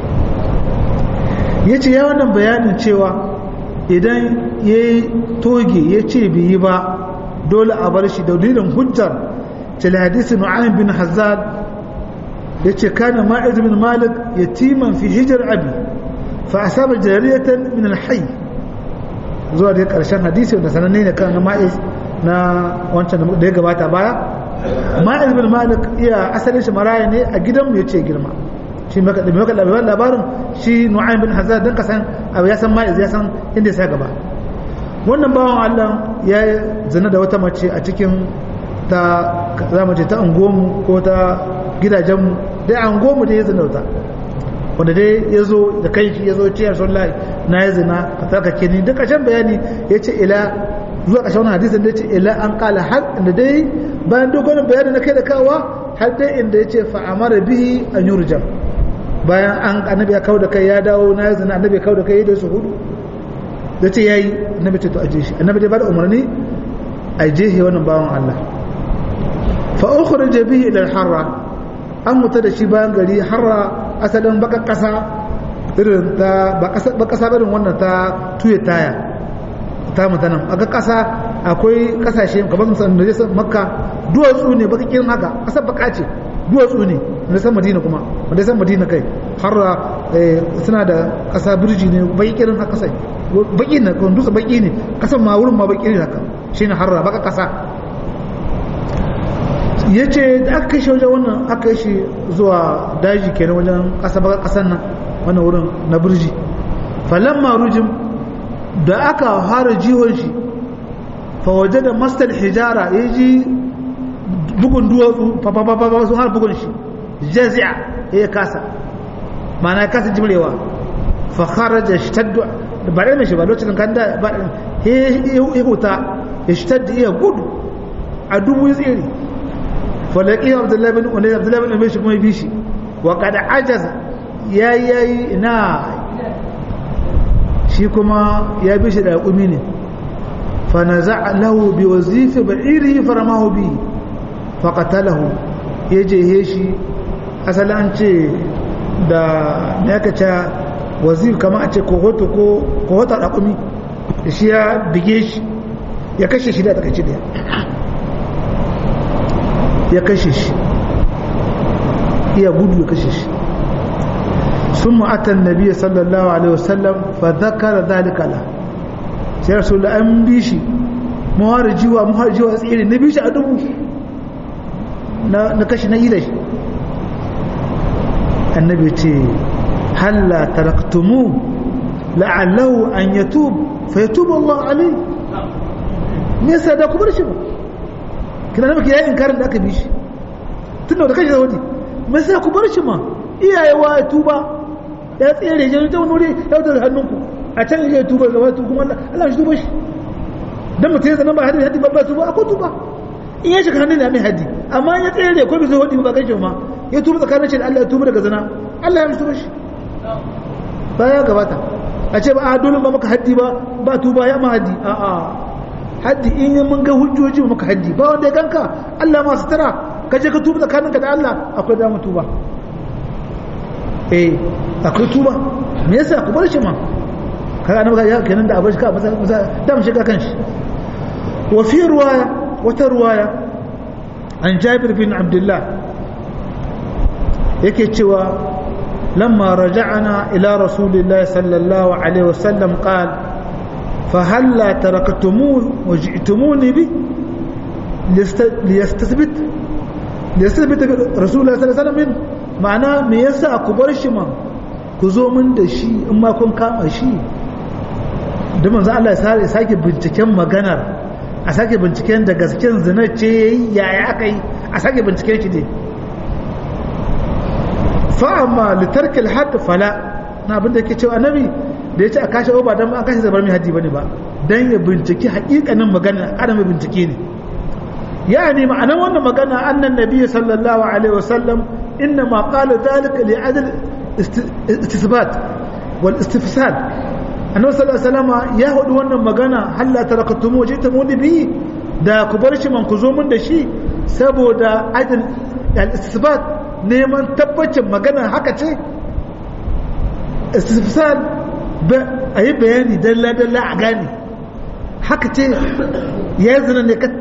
yace ya wannan bayanin cewa idan yayi toge ya ce bai yi ba dole a bar shi da dalilin hujjar الحديث نعيم بن حزاد يتي كان ماعز بن مالك يتيما في هجر أبي فأصاب جارية من الحي zuwa da karshen hadisi wanda sananne ne kan ma'iz na wancan da ya gabata baya ma'iz bin malik iya asalin shi maraya ne a gidan mu yace girma shi maka da maka labarin labarin shi nu'aym bin hazard dan kasan abu ya san ma'iz ya san inda ya sa gaba wannan bawan Allah ya zina da wata mace a cikin ta za mu ce ta angomu ko ta gidajenmu dai angomu da ya zina ta wanda dai ya zo da kai shi ya zo ciyar sun lai na ya zina ka tsarkake ni duk ƙarshen bayani ya ce ila zuwa ƙarshen wani hadisin da ya ce ila an kala har inda dai bayan dogon bayani na kai da kawa har dai inda ya ce fa'amara bihi an yurjan bayan an annabi ya kawo da kai ya dawo na ya zina annabi ya kawo da kai da su hudu da ce ya yi annabi ce to aje shi annabi dai ba da umarni a jehe wannan bawan Allah fa'ukhrij bihi ila al-harra an mutu da shi bayan gari harra asalin baka kasa irin ta ba kasa irin wannan ta tuye taya ta mutanen aka kasa akwai kasashe kamar musamman da jasa makka duwatsu ne baka kirin haka kasar baka ce duwatsu ne da san madina kuma wanda san madina kai harra suna da kasa birji ne baki kirin haka sai baki ne kan dutse baki ne kasan ma wurin ma baki ne haka shine harra baka kasa ya ce da aka kashe wajen wannan aka yi shi zuwa daji kenan wajen ƙasar nan wannan wurin na birji falon marujin da aka fara jihon shi fawaje da mastar hijara ya ji bugun duwatsu fafafafafa sun har bugun shi jazi'a ya kasa mana ya kasa jimrewa fakara da shitaddu da ba ɗaya mai shi ba lokacin kan da ba ya huta ya shitaddu iya gudu a dubu ya tsere فلقيه عبد الله بن أنيس عبد الله بن أميش كما يبيشي وقد عجز يا يا نا shi kuma ya bi shi da ƙumi ne fanaza lahu bi wazifi ba'irihi faramahu bi faqatalahu ya je shi asali an ce da ne aka ce wazif kamar a ce kohoto ko kohota da ƙumi da shi ya bige shi ya kashe shi da takaici da ya kashe shi iya gudu ya kashe shi sun ma'atan nabi sallallahu alaihi wasallam fa zakara zalika la sai rasul an bi shi muharijiwa muharijiwa tsiri na bi shi a dubu na kashi na ila shi annabi ce halla taraktumu la'allahu an yatub fa yatubu Allah alaihi me yasa da ku bar shi ba kina da ya inkarin da aka bi shi tun da kashi zawadi me sai ku bar shi ma iyaye wa tuba ya tsere jin ta wani ya da hannunku a can ya tuba da wato kuma Allah shi tuba shi dan mutum ya zama ba hadi hadi babba tuba akwai tuba in ya shiga hannun da mai hadi amma ya tsere ko bai zawadi ba kai ma ya tuba tsakanin shi da Allah ya tuba daga zina Allah ya tuba shi ba ya gabata a ce ba a dole ba maka haddi ba ba tuba ya ma haddi a'a haddi in yi mun ga hujjoji maka haddi ba wanda ya ganka Allah ma sutura ka je ka tuba tsakaninka da Allah akwai damar tuba eh akwai tuba me yasa ku bar shi ma kaga annabi ga kenan da abashi ka masa da mu shiga kan shi وفي رواية وترواية عن جابر بن عبد الله يكتوى لما رجعنا إلى رسول الله صلى الله عليه وسلم قال فهلا تركتموه وجئتموني به ليستثبت ليستثبت رسول الله صلى الله عليه وسلم معناه me yasa ku bar shi ma ku zo min da shi in ma kun kama shi da manzo Allah ya sake binciken maganar a sake binciken da gasken zina ce yayi yaya aka yi a sake binciken shi ne fa amma litarki alhadd fala na abinda yake cewa annabi da yace a kashe ba dan an kashe zabar mai haddi bane ba dan ya binciki hakikanin magana ana mai bincike ne yani ma'anar wannan magana annan nabi sallallahu alaihi wasallam inna ma qala dhalika li adl istisbat wal istifsal annabi sallallahu alaihi wasallam ya hudu wannan magana halla tarakatumu wajitamu bi da ku bar shi man ku zo mun da shi saboda adl al istisbat neman tabbacin magana haka ce istifsal a yi bayani dalla-dalla a gane haka ce ya zina ne ka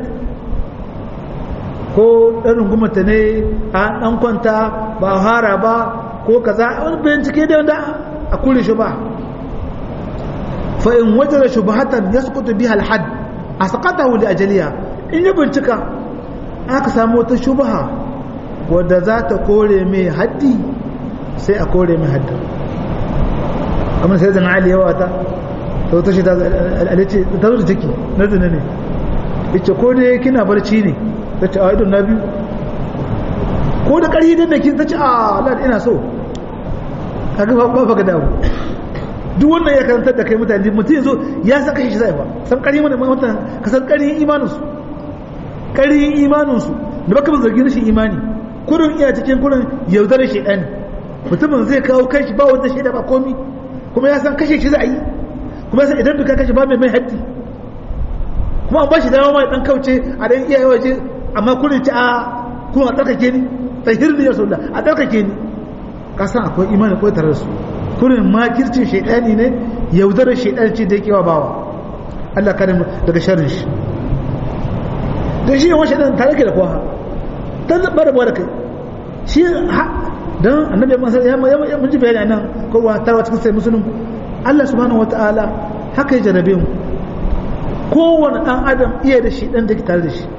ko ɗan rungumata ne a ɗan kwanta ba a hara ba ko kaza wani bincike da wanda a kure shi ba fa'in wajen shubahatan ya sukutu bi halhad a sakata wuli ajaliya in yi bincika aka samu wata shubaha wadda za ta kore mai haddi sai a kore mai haddi kamar sai zan ali yawa ta ta wata shi ta alice ta zo da ciki na zina ne ita ko dai kina barci ne ta ce a idon na biyu ko da ƙarfi din da kin ta ce a lad ina so kaga ba ba ga dawo duk wannan ya karantar da kai mutane mutum yazo ya san kashi shi zai ba san ƙarfi mana mutane ka san ƙarfin imanin su ƙarfin imanin su da baka zargi rashin imani kurin iya cikin kurin yaudarar shaidani mutumin zai kawo kanshi ba wanda shaida ba komi kuma ya san kashe shi za a yi kuma ya san idan duka kashe ba mai mai haddi kuma an ba shi dama mai dan kauce a dan iyaye waje amma kurin ci a kuma a tsarkake ni tsahir ne ya sauda a tsarkake ni ka san akwai imani ko tare da su kurin makircin shaidani ne yaudarar shaidani ce da yake wa bawa Allah kare mu daga sharrin shi dan shi yawan shaidan tare ke da kowa ta zaɓa da kai shi don annabi ya mun ji bayani nan kowa tarwa cikin sai musulun Allah subhanahu wata'ala haka ya jarabe mu kowane ɗan adam iya da shi ɗan da ke tare da shi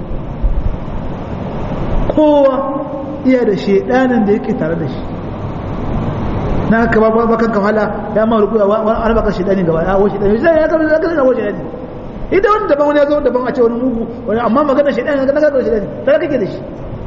kowa iya da shi ɗanin da yake tare da shi na haka ba ba kan kafala ya ma rukuya wani albaka shi ɗani gaba ya washe ɗani ya kama ya kama washe ɗani idan wani daban wani ya zo daban a ce wani mugu wani amma magana shi ɗani na gaba shi ɗani tare kake da shi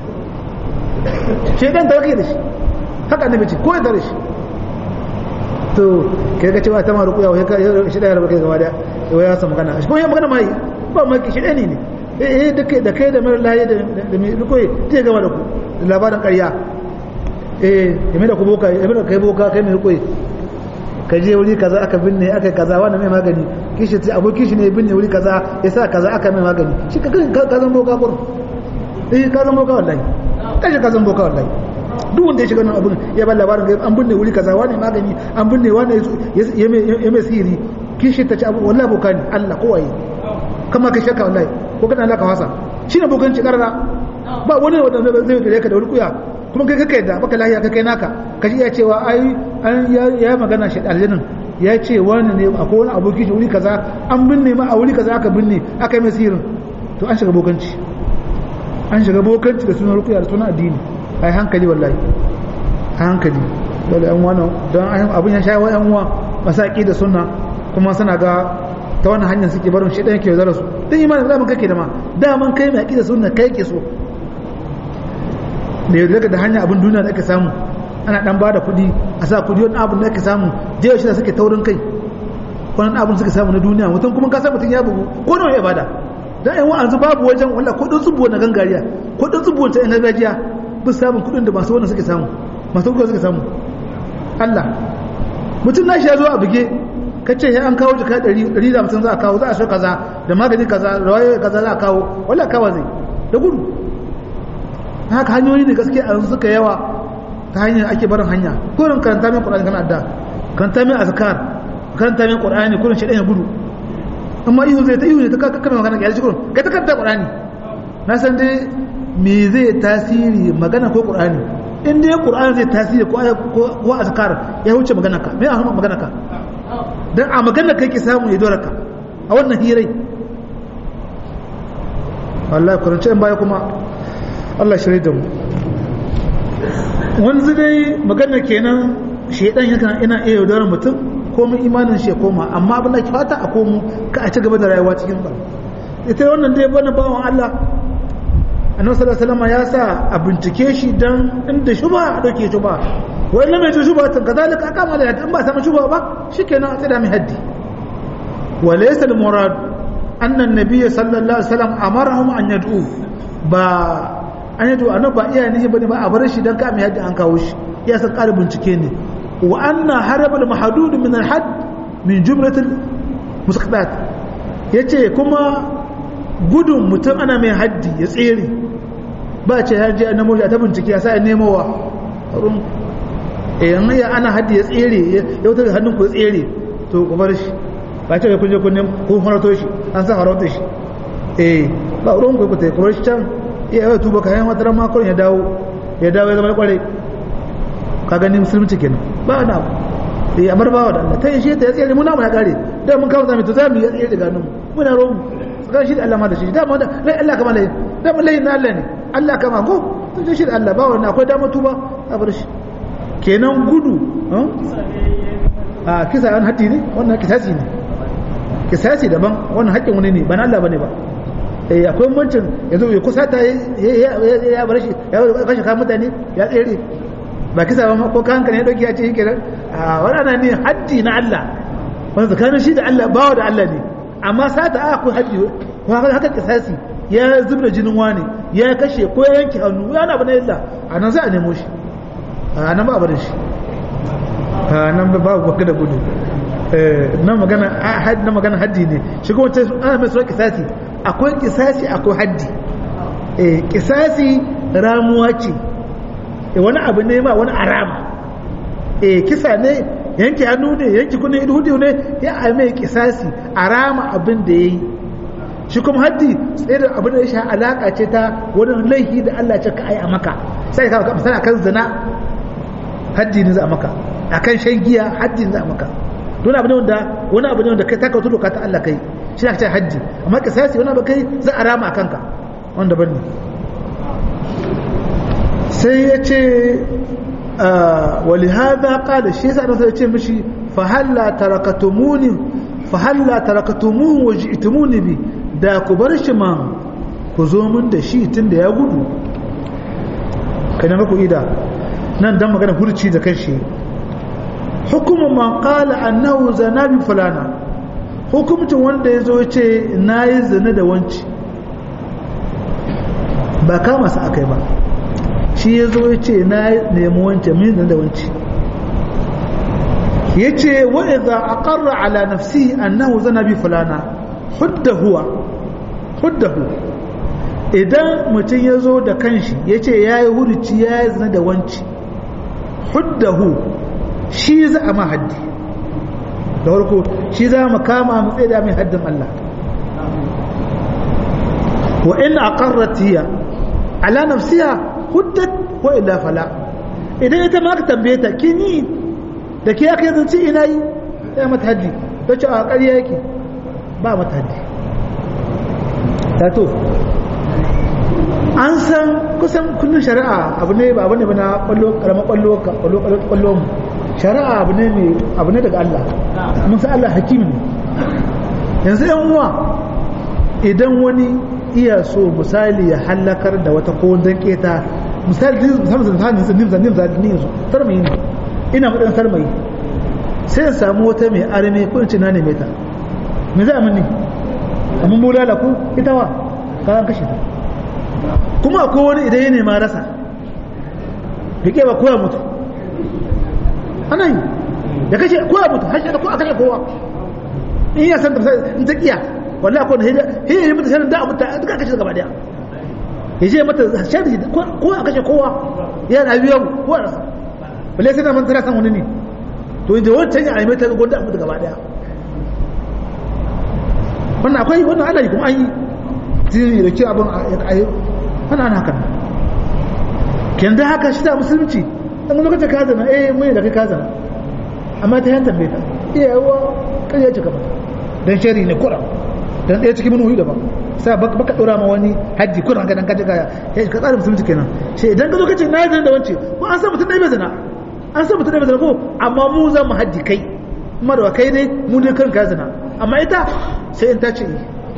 shaidan tare kake da shi haka annabi ce ko ya tare shi to kai ga cewa ta ma rukuya wai shi ɗaya rabu kai gaba da wai ya san magana shi ko ya magana mai ba ma shi ɗani ne eh da kai da kai da mara laye da mai rukuyi zai gama da ku labarin ƙarya eh yame da ku boka yame da kai boka kai mai rukuyi ka je wuri kaza aka binne aka kaza wanda mai magani kishi ce abokin shi ne binne wuri kaza ya sa kaza aka mai magani shi ka ka zan boka gurin eh ka zan boka wallahi kashi ka zan boka wallahi duk wanda ya shiga nan abun ya ba labarin an binne wuri kaza wani magani an binne wani ya mai sihiri kishi ta ce abu wallahi boka ne Allah kowaye kama ka shakka wallahi ko kana Allah ka wasa shi ne bokanci karara ba wani wanda zai gare ka da wani kuya kuma kai kai da baka lahiya kai kai naka ka ji ya cewa ai an ya magana shi aljinin ya ce wani ne akwai wani aboki shi wuri kaza an binne ma a wuri kaza aka binne aka yi mai sihirin to an shiga bokanci an shiga bokanci da sunan rukuya da sunan addini ai hankali wallahi a hankali dole yan wani don abin ya shawo yan uwa masaki da sunna kuma suna ga ta wani hanyar suke barin shi ɗaya ke yaudara su don imanin zaman kake da ma daman kai mai aƙida sunna kai ke so da yaudara da hanyar abin duniya da ake samu ana ɗan ba da kuɗi a sa kuɗi wani abin da ake samu jiya shi da suke taurin kai wani abin suke samu na duniya mutum kuma ka san mutum ya bugu ko nawa ya bada dan yan wa'azu babu wajen walla ko ɗin tsubuwa na gangariya ko ɗin tsubuwa ta yan gargajiya bin samun kuɗin da masu wannan suke samu masu kuɗi suke samu Allah mutum na shi ya zo a buge ka ce an kawo jika ɗari da hamsin za a kawo za a so kaza da magani kaza da waye kaza za a kawo wala kawa zai da gudu haka hanyoyi ne gaske a yanzu suka yawa ta hanyar ake barin hanya kurin karanta mai ƙur'ani kana adda karanta mai azkar karanta mai ƙur'ani kurin shaɗan ya gudu amma ihu zai ta ihu ne ta kakka mai magana ya ji kurun kai ta kanta qur'ani na san dai me zai tasiri magana ko qur'ani in dai qur'ani zai tasiri ko ko azkar ya huce magana ka me a magana ka dan a magana kai ki samu ya dora ka a wannan hirai wallahi kurance in baya kuma Allah shirye da mu wanzu dai magana kenan shedan yakan ina iya yaudarar mutum komai imanin shi ya koma amma abin da ke fata a komo ka a ci gaba da rayuwa cikin ba ita wannan dai bana bawan Allah annabi sallallahu alaihi wasallam ya sa a bincike shi dan inda shuba a dauke shuba wai lamai ta shuba tan kazalika aka ma da in ba samu shuba ba shikenan a tsada mai haddi wa laysa al murad anna an-nabiy sallallahu alaihi wasallam amarahum an yad'u ba an yad'u annabi ba iya ne bane ba a bar shi dan ka mai haddi an kawo shi ya san ƙara bincike ne wa anna harabal mahdud min al hadd min jumlatil musaqatat yace kuma gudun mutum ana mai haddi ya tsere ba ce ya je a nemo ta bincike ya sa ya nemowa eh yan ya ana haddi ya tsere ya wutar hannun ku ya tsere to ku bar shi ba ce kun je kun nemo kun farato shi an sa farauta shi eh ba ruwan ku ku ta ku bar shi can ya yi tuba kayan wata ran makon ya dawo ya dawo ya zama kware ka gani musulunci kenan ba na abu eh amar bawa da Allah ta yi shi ta ya tsere mu na mu ya kare da mun kawo zami to zamu ya tsere daga nan muna romu tsakanin shi da Allah ma da shi dama da lai Allah kama lai dama lai na Allah ne Allah kama ko to shi da Allah ba wani akwai dama tuba a bar shi kenan gudu a kisa an haddi ne wannan kisasi ne kisasi daban wannan haƙƙin wani ne ba na Allah bane ba eh akwai mancin yanzu ya kusa ta ya bar shi ya kashe kan mutane ya tsere ba kisa ba ko kan ne dauki ya ce kenan a wannan ne haddi na Allah wanda tsakanin shi da Allah bawa da Allah ne amma sata a akwai haji ko haka kisasi ya zubda jinin wani ya kashe ko ya yanke hannu ya na bane illa a nan za a nemo shi a nan ba a barin shi a nan ba babu baka da gudu na magana haddi na magana haddi ne shi kuma ta ana mai suna kisasi akwai kisasi akwai haddi kisasi ramuwa ce wani abu ne ma wani arama kisa ne yanke hannu ne yanke kunne hudu ne ya a mai kisasi a rama abin da ya yi shi kuma haddi tsaye da abin da ya sha alaka ce ta wani laifi da Allah ce ka ai a maka sai ka misali akan zina haddi ne za a maka akan shan giya haddi ne za a maka don abu ne wanda wani abu ne wanda kai taka tudu ka ta Allah kai shi ne ce haddi amma kisasi wani abu kai za a rama a kanka wanda ban ne sai ya ce ولهذا قال الشيء سأنا سأتي مشي فهلا تركتموني فهلا تركتموه وجئتموني بي da ku bar shi ma ku zo min da shi tun da ya gudu kai na ku ida nan dan magana hurci da kanshi hukumun man qala annahu zana bi fulana hukumcin wanda ya zo ce nayi zina da wanci ba kama sa akai ba shi ya zo ya ce na nemi wancan min da wanci ya ce wa'iza a ƙarra ala nafsi annahu zana bi fulana hudda huwa hudda hu idan mutum ya zo da kanshi ya ce ya yi huruci ya yi zina da wanci hudda hu shi za a mahaddi da farko shi za mu kama mu tsaye da mai haddin Allah wa in aqarratiya ala nafsiha huddat ko illa fala idan ita ma ka tambaye ta kin yi da ke aka zance ina yi ya mata haddi ta ce a ƙarya yake ba mata haddi ta to an san kusan kullum shari'a abu ne ba abu ne ba na kwallo karamar kwallo kwallo kwallo mu shari'a abu ne mai abu ne daga Allah mun san Allah hakim ne yanzu yan uwa idan wani iya so misali ya halakar da wata ko dan keta misali musamman zan zan zan zan zan ni yanzu sarmayi ne ina mudan sarmayi sai ya samu wata mai arme ko in na ne mai ta me za a mini amma bulala ko ita wa ka kashe ta kuma akwai wani idan ya nema rasa rike ba kowa mutu ana yi da kashe kowa mutu har shi da kowa kashe kowa in ya san da in ta kiya wallahi akwai hijja hijja yi mata shanin da abu ta duka kashe gaba daya ya je mata shanin ko a kashe kowa ya na biyan kowa rasa balle sai na man tana san wani ne to inda wancan ya aime ta gwanda abu gaba daya wannan akwai wannan ana yi kuma an yi zai da ke abin a yi wannan ana haka ken da haka shi ta musulunci an lokacin ka zana eh mai da kai ka zana amma ta yantar bai ta iya yawa kan ya cika mata don shari ne kura don ɗaya cikin manuhi daban sai baka ɗora ma wani hajji kura ka dan ka cika ya ka tsara musulunci kenan shi idan ka zo kace na zana da wance ko an san mutum ɗaya bai zana an san mutum ɗaya bai zana ko amma mu za mu hajji kai kuma da kai ne mu ne kan ka zana amma ita sai in ta ce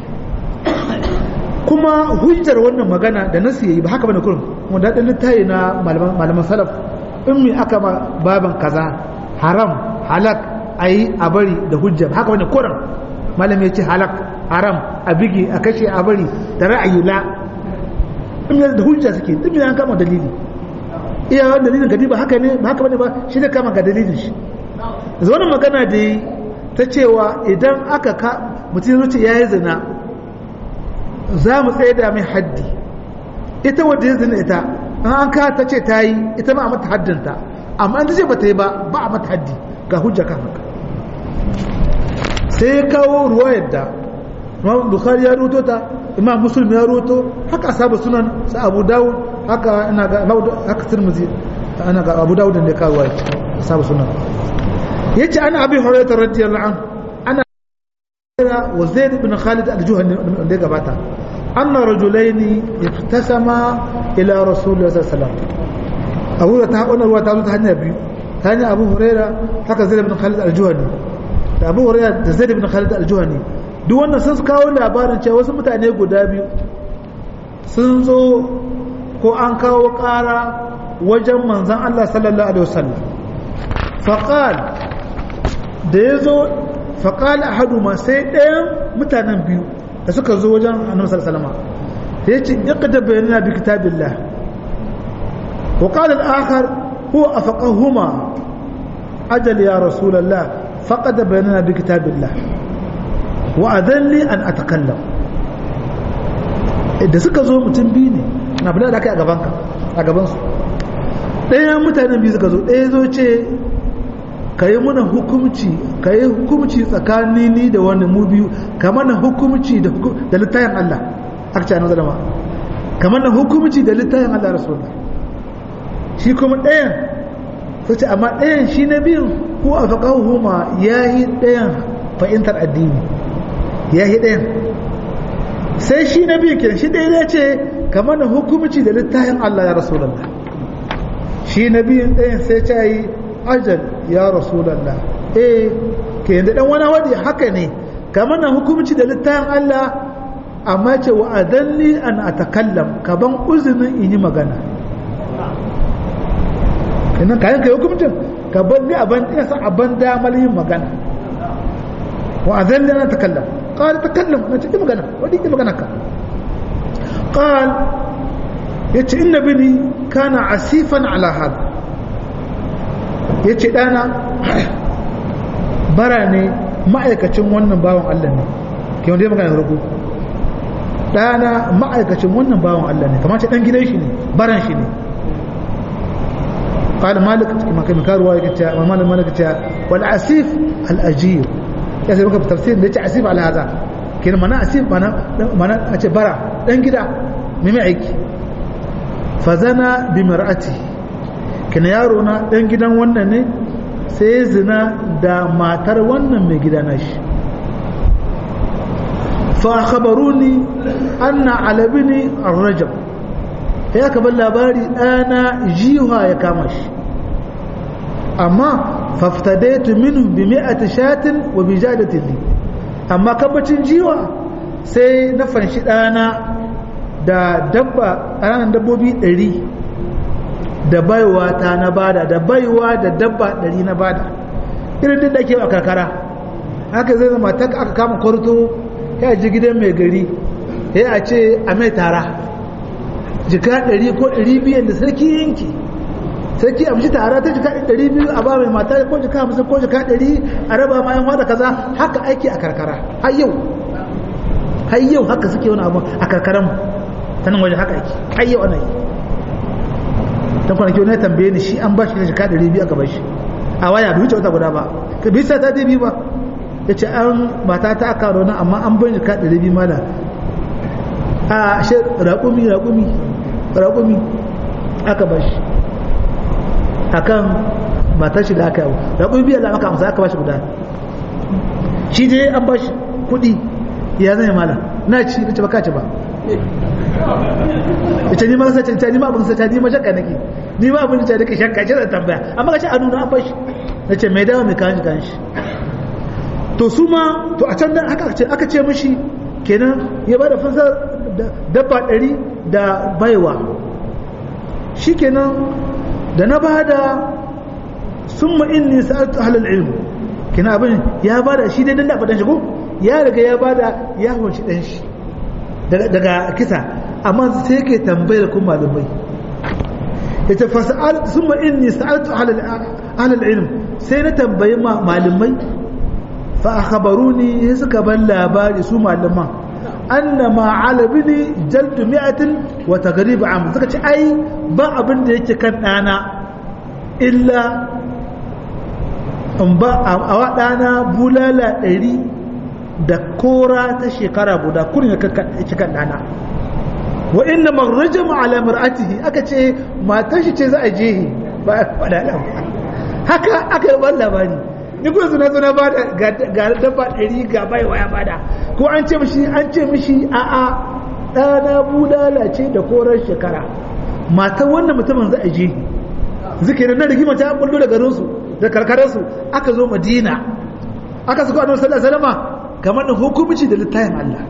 kuma hujjar wannan magana da nasu yayi ba haka bane kurum wanda da littayi na malaman salaf in mi aka ba baban kaza haram halak ayi a bari da hujja haka bane kurum malam ya ce halak haram a bigi a kashe a bari da ra'ayi la in yanzu da hujja suke duk an kama dalili iya wani dalilin gadi ba haka ne ba haka bane ba shi ne kama ga dalilin shi yanzu wannan magana da yi ta cewa idan aka ka mutum zuci ya yi zina za mu tsaye da mai haddi ita wadda ya zina ita an an ka ta ce ta yi ita ma a mata haddinta amma an ta ce ba ta yi ba ba a mata haddi ga hujja kan haka sai ya kawo ruwa yadda imam bukhari ya ruto ta imam muslim ya ruto haka asabu sunan sa abu dawud haka ina ga haka tirmidhi ana ga abu dawud da ya kawo asabu sunan yace ana abi hurairah radiyallahu anhu ana wa zaid ibn khalid al-juhani da gabata anna rajulaini ihtasama ila rasulullah sallallahu alaihi wasallam abu da ta wannan ruwa ta zo ta hanya biyu ta hanya abu hurairah haka zaid ibn khalid al-juhani da abu hurairah da zaid ibn khalid al-juhani duk wannan sun kawo labarin cewa wasu mutane guda biyu sun zo ko an kawo ƙara wajen manzan Allah sallallahu alaihi wasallam faqal da ya zo faƙal a hadu ma sai ɗayan mutanen biyu da suka zo wajen annabi sallallahu alaihi ya ce iqda bayanana bi kitabillah wa qala al-akhar huwa afaqahuma ajal ya rasulullah faqad bayanana bi kitabillah wa adalli an atakallam da suka zo mutum biyu ne na bada da kai a gaban ka a gaban su ɗayan mutanen biyu suka zo ɗaya zo ce ka yi mana hukumci ka yi hukumci tsakanin ni da wani mu biyu ka mana hukumci da littayin Allah aka ce annabi zalama ka mana hukumci da littayin Allah rasulullah shi kuma ɗayan sai ce amma ɗayan shi na biyun ko a faƙahu ma ya yi ɗayan fahimtar addini ya yi ɗayan sai shi na biyun kenan shi ɗaya ya ce ka mana hukumci da littayin Allah ya rasulullah shi na biyun ɗayan sai ce yi ajal ya rasulallah eh ke yanda dan wani wadi haka ne kamar na hukumci da littafin Allah amma ce wa adalli an atakallam ka ban uzinin in yi magana idan kayan kai hukumcin ka ban ni aban ina san aban damar yin magana wa adalli an atakallam qala takallam na ce magana wadi ki magana ka qal yace inna bini kana asifan ala hada ya ce ɗana bara ne ma'aikacin wannan bawan Allah ne ke wanda ya magana farko ɗana ma'aikacin wannan bawan Allah ne kamar ce ɗan gidan shi ne baran shi ne قال مالك كما كان كاروا يكتا ومال مالك تا والعسيف الاجير ya sai maka tafsir da yace asif ala hada kin mana asif mana mana a ce bara dan gida mai mai aiki fazana bi mar'ati kina yaro na dan gidan wannan ne sai zina da matar wannan mai gida na shi fa khabaruni anna ala bini ar-rajab ya ka bar labari ɗana jiwa ya kama shi amma faftadaitu minhu bi mi'ati shatin wa bi jadatin li amma kabacin jiwa sai na fanshi ɗana da dabba ƙananan dabbobi ɗari da baiwa ta na bada da baiwa da dabba ɗari na bada irin duk da ke a karkara haka zai zama ta aka kama kwarto ya ji gidan mai gari ya a ce a mai tara jika ɗari ko ɗari biyan da sarki yanki sarki a mishi tara ta jika ɗari biyu a ba mai mata ko jika hamsin ko jika ɗari a raba ma yan da kaza haka aiki a karkara har yau har yau haka suke wani abu a karkaran ta nan waje haka aiki har yau ana yi dan kwanaki wani tambaye ni shi an ba shi da jika ɗari biyu a gaban shi a waya bai wuce wata guda ba ka bisa ta biyu ba ya ce an mata ta aka rona amma an bai jika ɗari biyu mana a shi raƙumi raƙumi raƙumi aka ba shi a kan matar shi da aka yawo raƙumi biyar da aka amsa aka ba shi guda shi dai an ba shi kuɗi ya zai mala na ci da ci baka ci ba ita ni ma sai ta ni ma abin sai ta ni ma shakka nake ni ma abin da nake shakka ce da tambaya amma kace a nuna an bashi nace mai dawo mai kanshi kanshi to su ma to a can nan aka ce aka ce mishi kenan ya bada fansar dabba ɗari da baiwa shikenan da na bada summa inni sa'altu ahlul ilm kenan abin ya bada shi dai dan da fadan shi ko ya riga ya bada ya hunci dan shi daga kisa amma sai yake tambayar ku malamai yace fasal summa inni sa'altu ahlul ilm sai na tambayi malamai fa akhbaruni sai suka ban labari su malaman anna ma ala bini jaldu mi'atin wa taghrib am suka ce ai ba abin da yake kan dana illa in ba a wa dana bulala ɗari da kora ta shekara guda kurin ya kan dana wa inna marrajama ala mar'atihi aka ce matar shi ce za a jehi ba a faɗa haka aka yi ban labari ni kuma suna suna ba da ga dabba ɗari ga bai waya bada ko an ce mishi an ce mishi a a ɗana budala ce da koran shekara matar wannan mutumin za a jehi zikirin na rigima ta bullo da garinsu da karkararsu aka zo madina aka suka annabi sallallahu alaihi wasallam kamar da hukumci da littafin Allah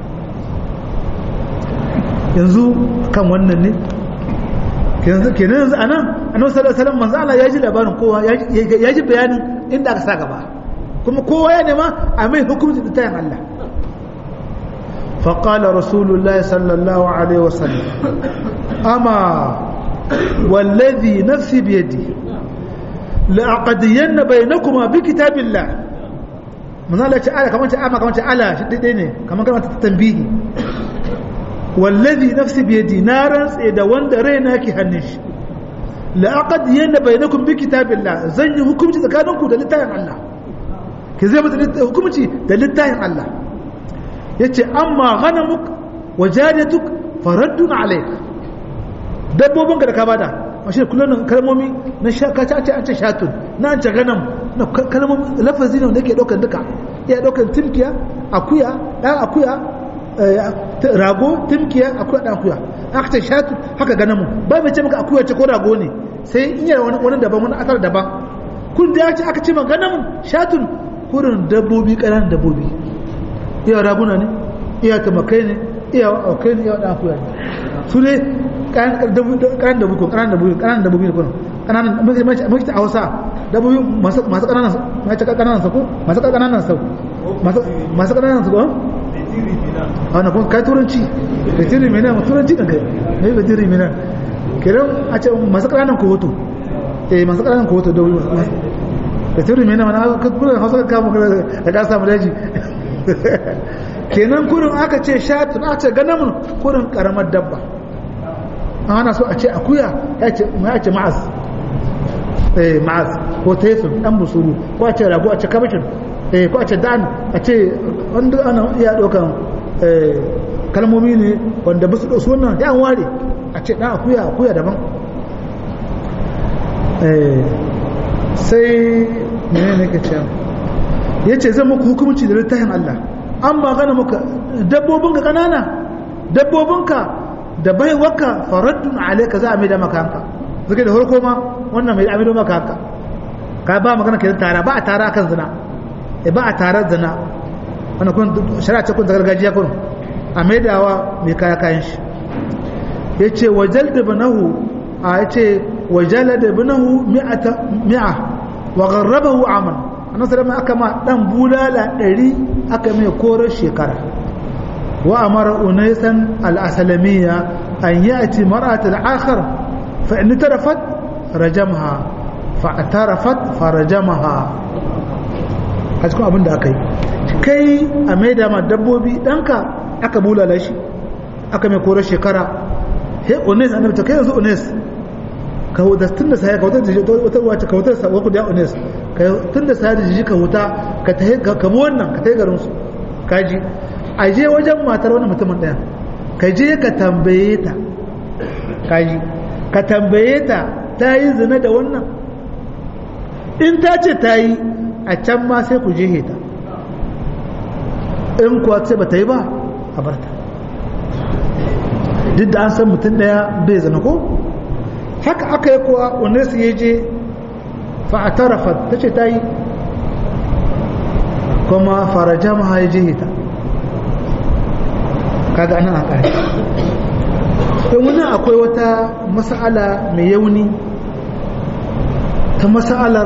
yanzu kan wannan ne kenan yanzu a nan annabi sallallahu alaihi wasallam manzo Allah ya ji labarin kowa ya ji bayanin inda aka sa gaba kuma kowa ya nema a mai hukumci da tayin Allah فقال رسول الله صلى الله عليه وسلم أما والذي نفسي بيدي لأقضين بينكما بكتاب الله من الله تعالى كمان تعالى كمان تعالى شديدين كمان كمان تنبيه wallazi nafsi biyadi na rantse da wanda raina ke hannun shi laqad yana bainakum bi kitabillah zan yi hukunci tsakaninku da littafin Allah ke zai mata hukunci da littafin Allah yace amma ghanamuk wa jariyatuk faraddun alayk dabbobin ka da ka bada mashi kullun kalmomi na shaka ta ce an ce shatun na an ce ganam na kalmomi lafazi ne wanda yake daukan duka ya daukan timkiya akuya dan akuya rago timkiya akuya dan akuya aka ce shatu haka gana mu ba mai ce maka akuya ce ko rago ne sai in yi wani wani daban wani asar daban kun da ya ce aka ce ma gana mu shatun kurin dabbobi ƙananan dabbobi iya raguna ne iya tamakai ne iya aukai ne iya dan akuya ne su ne ƙananan dabbobi ko ƙananan dabbobi ƙananan dabbobi ne kurin ƙananan mace ta hausa dabbobi masu ƙananan mace ƙananan sako masu ƙananan sako masu ƙananan sako wannan kuma kai turanci da tiri mai nan turanci da kai mai ba tiri mai nan kiran a ce masu ƙananan kohoto eh masu ƙananan kohoto da wuri da tiri mai nan mana ka kula hausa ka kama da ka samu daji kenan kurin aka ce shatun aka ce ganamun kurin karamar dabba an hana so a ce akuya ya ce ma'az eh ma'az ko taifin dan busuru ko a ce rago a ce kabashin eh ko a ce dan a ce wanda ana iya ɗaukan kalmomi ne wanda ba su ɗau sunan da an ware a ce ɗan akuya akuya daban sai mene ne ka ce ya ce zan muku hukumci da littafin Allah an ba gana muka dabbobinka ƙanana dabbobinka da baiwaka faraddun alaika za a mai da maka hanka zuke da harko ma wannan mai amido maka haka ka ba magana ke tara ba a tara kan zina ba a tarar zina wani kun shari'a ce kun ta gargajiya kun a maidawa mai kaya kayan shi ya ce wajal da banahu a ya ce wajala da banahu mi'a wa garrabahu aman annan sarama aka ma dan bulala ɗari aka mai korar shekara wa amara unaisan al'asalamiya an yi a ci mara'at al'akar fa in tarafat rajamha fa tarafat fa rajamaha a cikin abin da aka yi kai a mai dama dabbobi ɗanka aka bulala shi aka mai korar shekara he ones annabi ta kai yanzu ones ka hudatun da sai ka hutar da wata wace ka hutar sa waku da ones tun da sadi jiji ka huta ka tahi ka bi wannan ka tahi garin su kaji a je wajen matar wani mutumin ɗaya ka je ka tambaye ta kaji ka tambaye ta ta yi zina da wannan in ta ce ta yi a can ma sai ku je ta in kuwa ce ba ta yi ba a barta duk da an san mutum ɗaya bai zina ko haka aka yi kuwa wanda su ya je fa'atarafat ta ce ta yi kuma faraja ma ya je ta kaga anan a ƙari don wani akwai wata mas'ala mai yauni ta mas'alar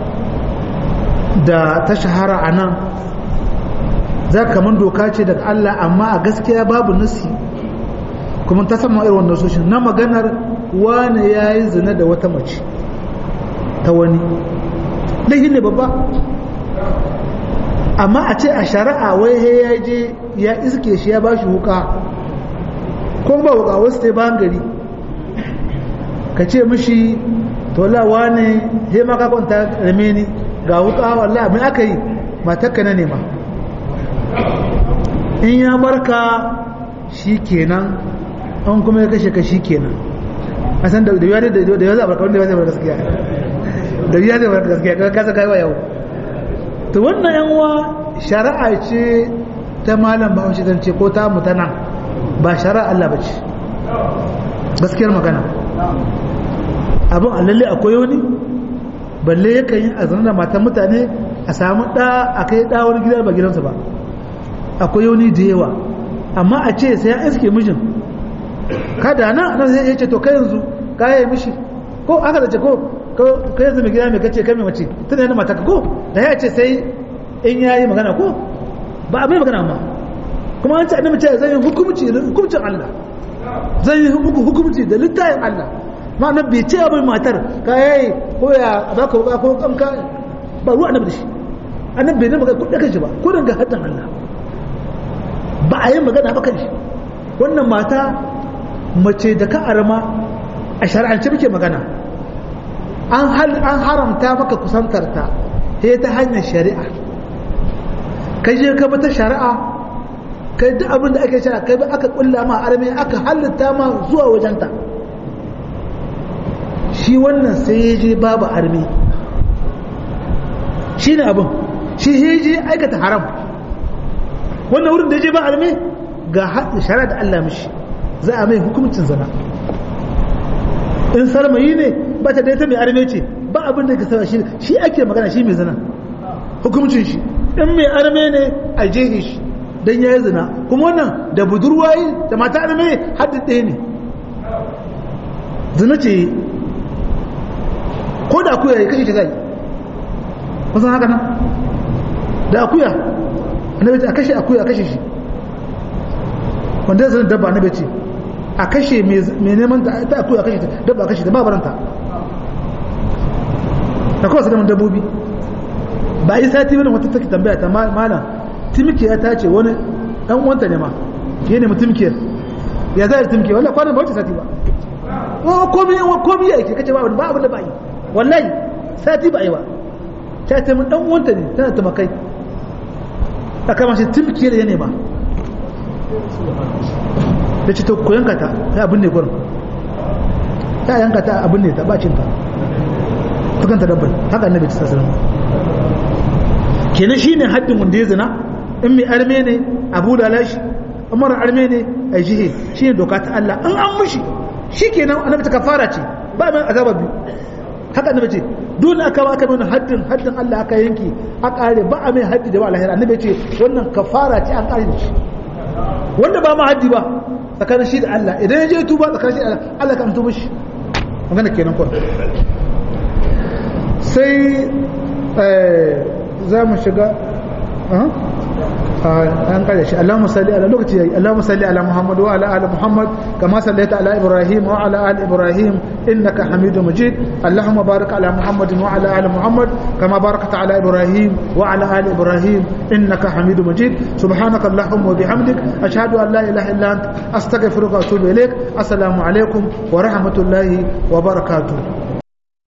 da ta shahara a nan za kamar doka ce daga Allah amma a gaskiya babu nasi kuma ta sama irin wannan soshin na maganar wane ya yi zina da wata mace ta wani laihin ne babba amma a ce a shari'a wai ya je ya iske shi ya ba shi wuka kuma ba wuka wasu ta bayan gari ka ce mishi tola wane he maka kwanta rame ni ga wuka wallah abin aka yi matakka na nema in ya barka shi kenan an kuma ya kashe ka shi kenan a san da yiwa da yiwa zaɓar kawai da yiwa zaɓar gaskiya da yiwa zaɓar gaskiya ka kasa kai wa yau to wannan yan uwa shari'a ce ta malam ba wace zance ko ta mutana ba shari'a Allah ba ce gaskiyar magana abin alalle akwai wani balle yakan yi a da matan mutane a samu ɗa a kai ɗa wani gida ba gidansa ba akwai wani da yawa amma a ce sai ya iske mijin kada na nan sai ya ce to kai yanzu ka yi mishi ko aka da ce ko ka yanzu mai gida mai kace kai mai mace tun yana mata ko da ya ce sai in ya yi magana ko ba a mai magana amma kuma an ce annabi ce zan yi hukumci hukumcin Allah zan yi hukumci da littafin Allah ma na bai ce abin matar ka yayi ko ya baka wuka ko kamka ba ruwa annabi da shi annabi bai ne magana ko daga shi ba ko daga haddan Allah ba a yi magana ba kan shi wannan mata mace da ka arama a shari'ance muke magana an haramta maka kusantarta sai ta hanyar shari'a kai je ka bata shari'a kai duk abin da ake shari'a kai aka kulla ma arme aka halitta ma zuwa wajenta shi wannan sai ya je babu arme shi ne abin shi ya je aikata haram wannan wurin da ya je ba arme ga shari'a da Allah mishi za a mai hukumcin zana in sarmayi ne ba ta daita mai arme ce ba abin da ka saba shi shi ake magana shi mai zina hukumcin shi in mai arme ne a jehe shi don ya yi zina kuma wannan da budurwayi da mata arme haddin ɗaya ne zina ce ko da akuya ya kashe shi zai wasan haka nan da akuya annabi ce a kashe akuya a kashe shi wanda ya zina dabba annabi ce a kashe mai neman ta akuya a kashe ta dabba a kashe ta ba baranta da kawai su neman dabbobi ba yi sati wani wata take tambaya ta malam timkiya ta ce wani dan uwanta ne ma ya nemi timkiyar ya zai timkiyar wallahi kwanan ba wata sati ba wa komi wa komi yake kace ba ba abin da ba yi wallahi sati ba yi ba ta ce mun dan uwanta ne tana tumakai aka ma shi timkiyar ya nema da ce to ku yanka ta ya abin ne gurin ta yanka ta abin ne ta bacin ta tukanta dabbar haka annabi ta sallallahu alaihi kenan shine haddin wanda ya zina in mai arme ne abu da lashi umar arme ne a jihe shine doka ta Allah in an mushi shikenan annabi ta kafara ce ba mai azaba biyu haka annabi ce dole aka ba aka mai haddin haddin Allah aka yanki a kare ba a mai haddi da ba alahira annabi ce wannan kafara ce an kare shi wanda ba ma haddi ba tsakanin shi da Allah idan ya je tuba tsakanin shi da Allah Allah kan tuba shi magana kenan ko sai za mu shiga an kare shi Allahumma salli ala lokaci yayi Allahumma salli ala Muhammad wa ala ali Muhammad kama sallaita ala Ibrahim wa ala ali Ibrahim innaka Hamidum Majid Allahumma barik ala Muhammad wa ala ali Muhammad kama barakta ala Ibrahim wa ala ali Ibrahim innaka Hamidum Majid subhanaka Allahumma wa bihamdik ashhadu an la ilaha illa anta astaghfiruka wa atubu ilaik assalamu alaikum wa rahmatullahi wa barakatuh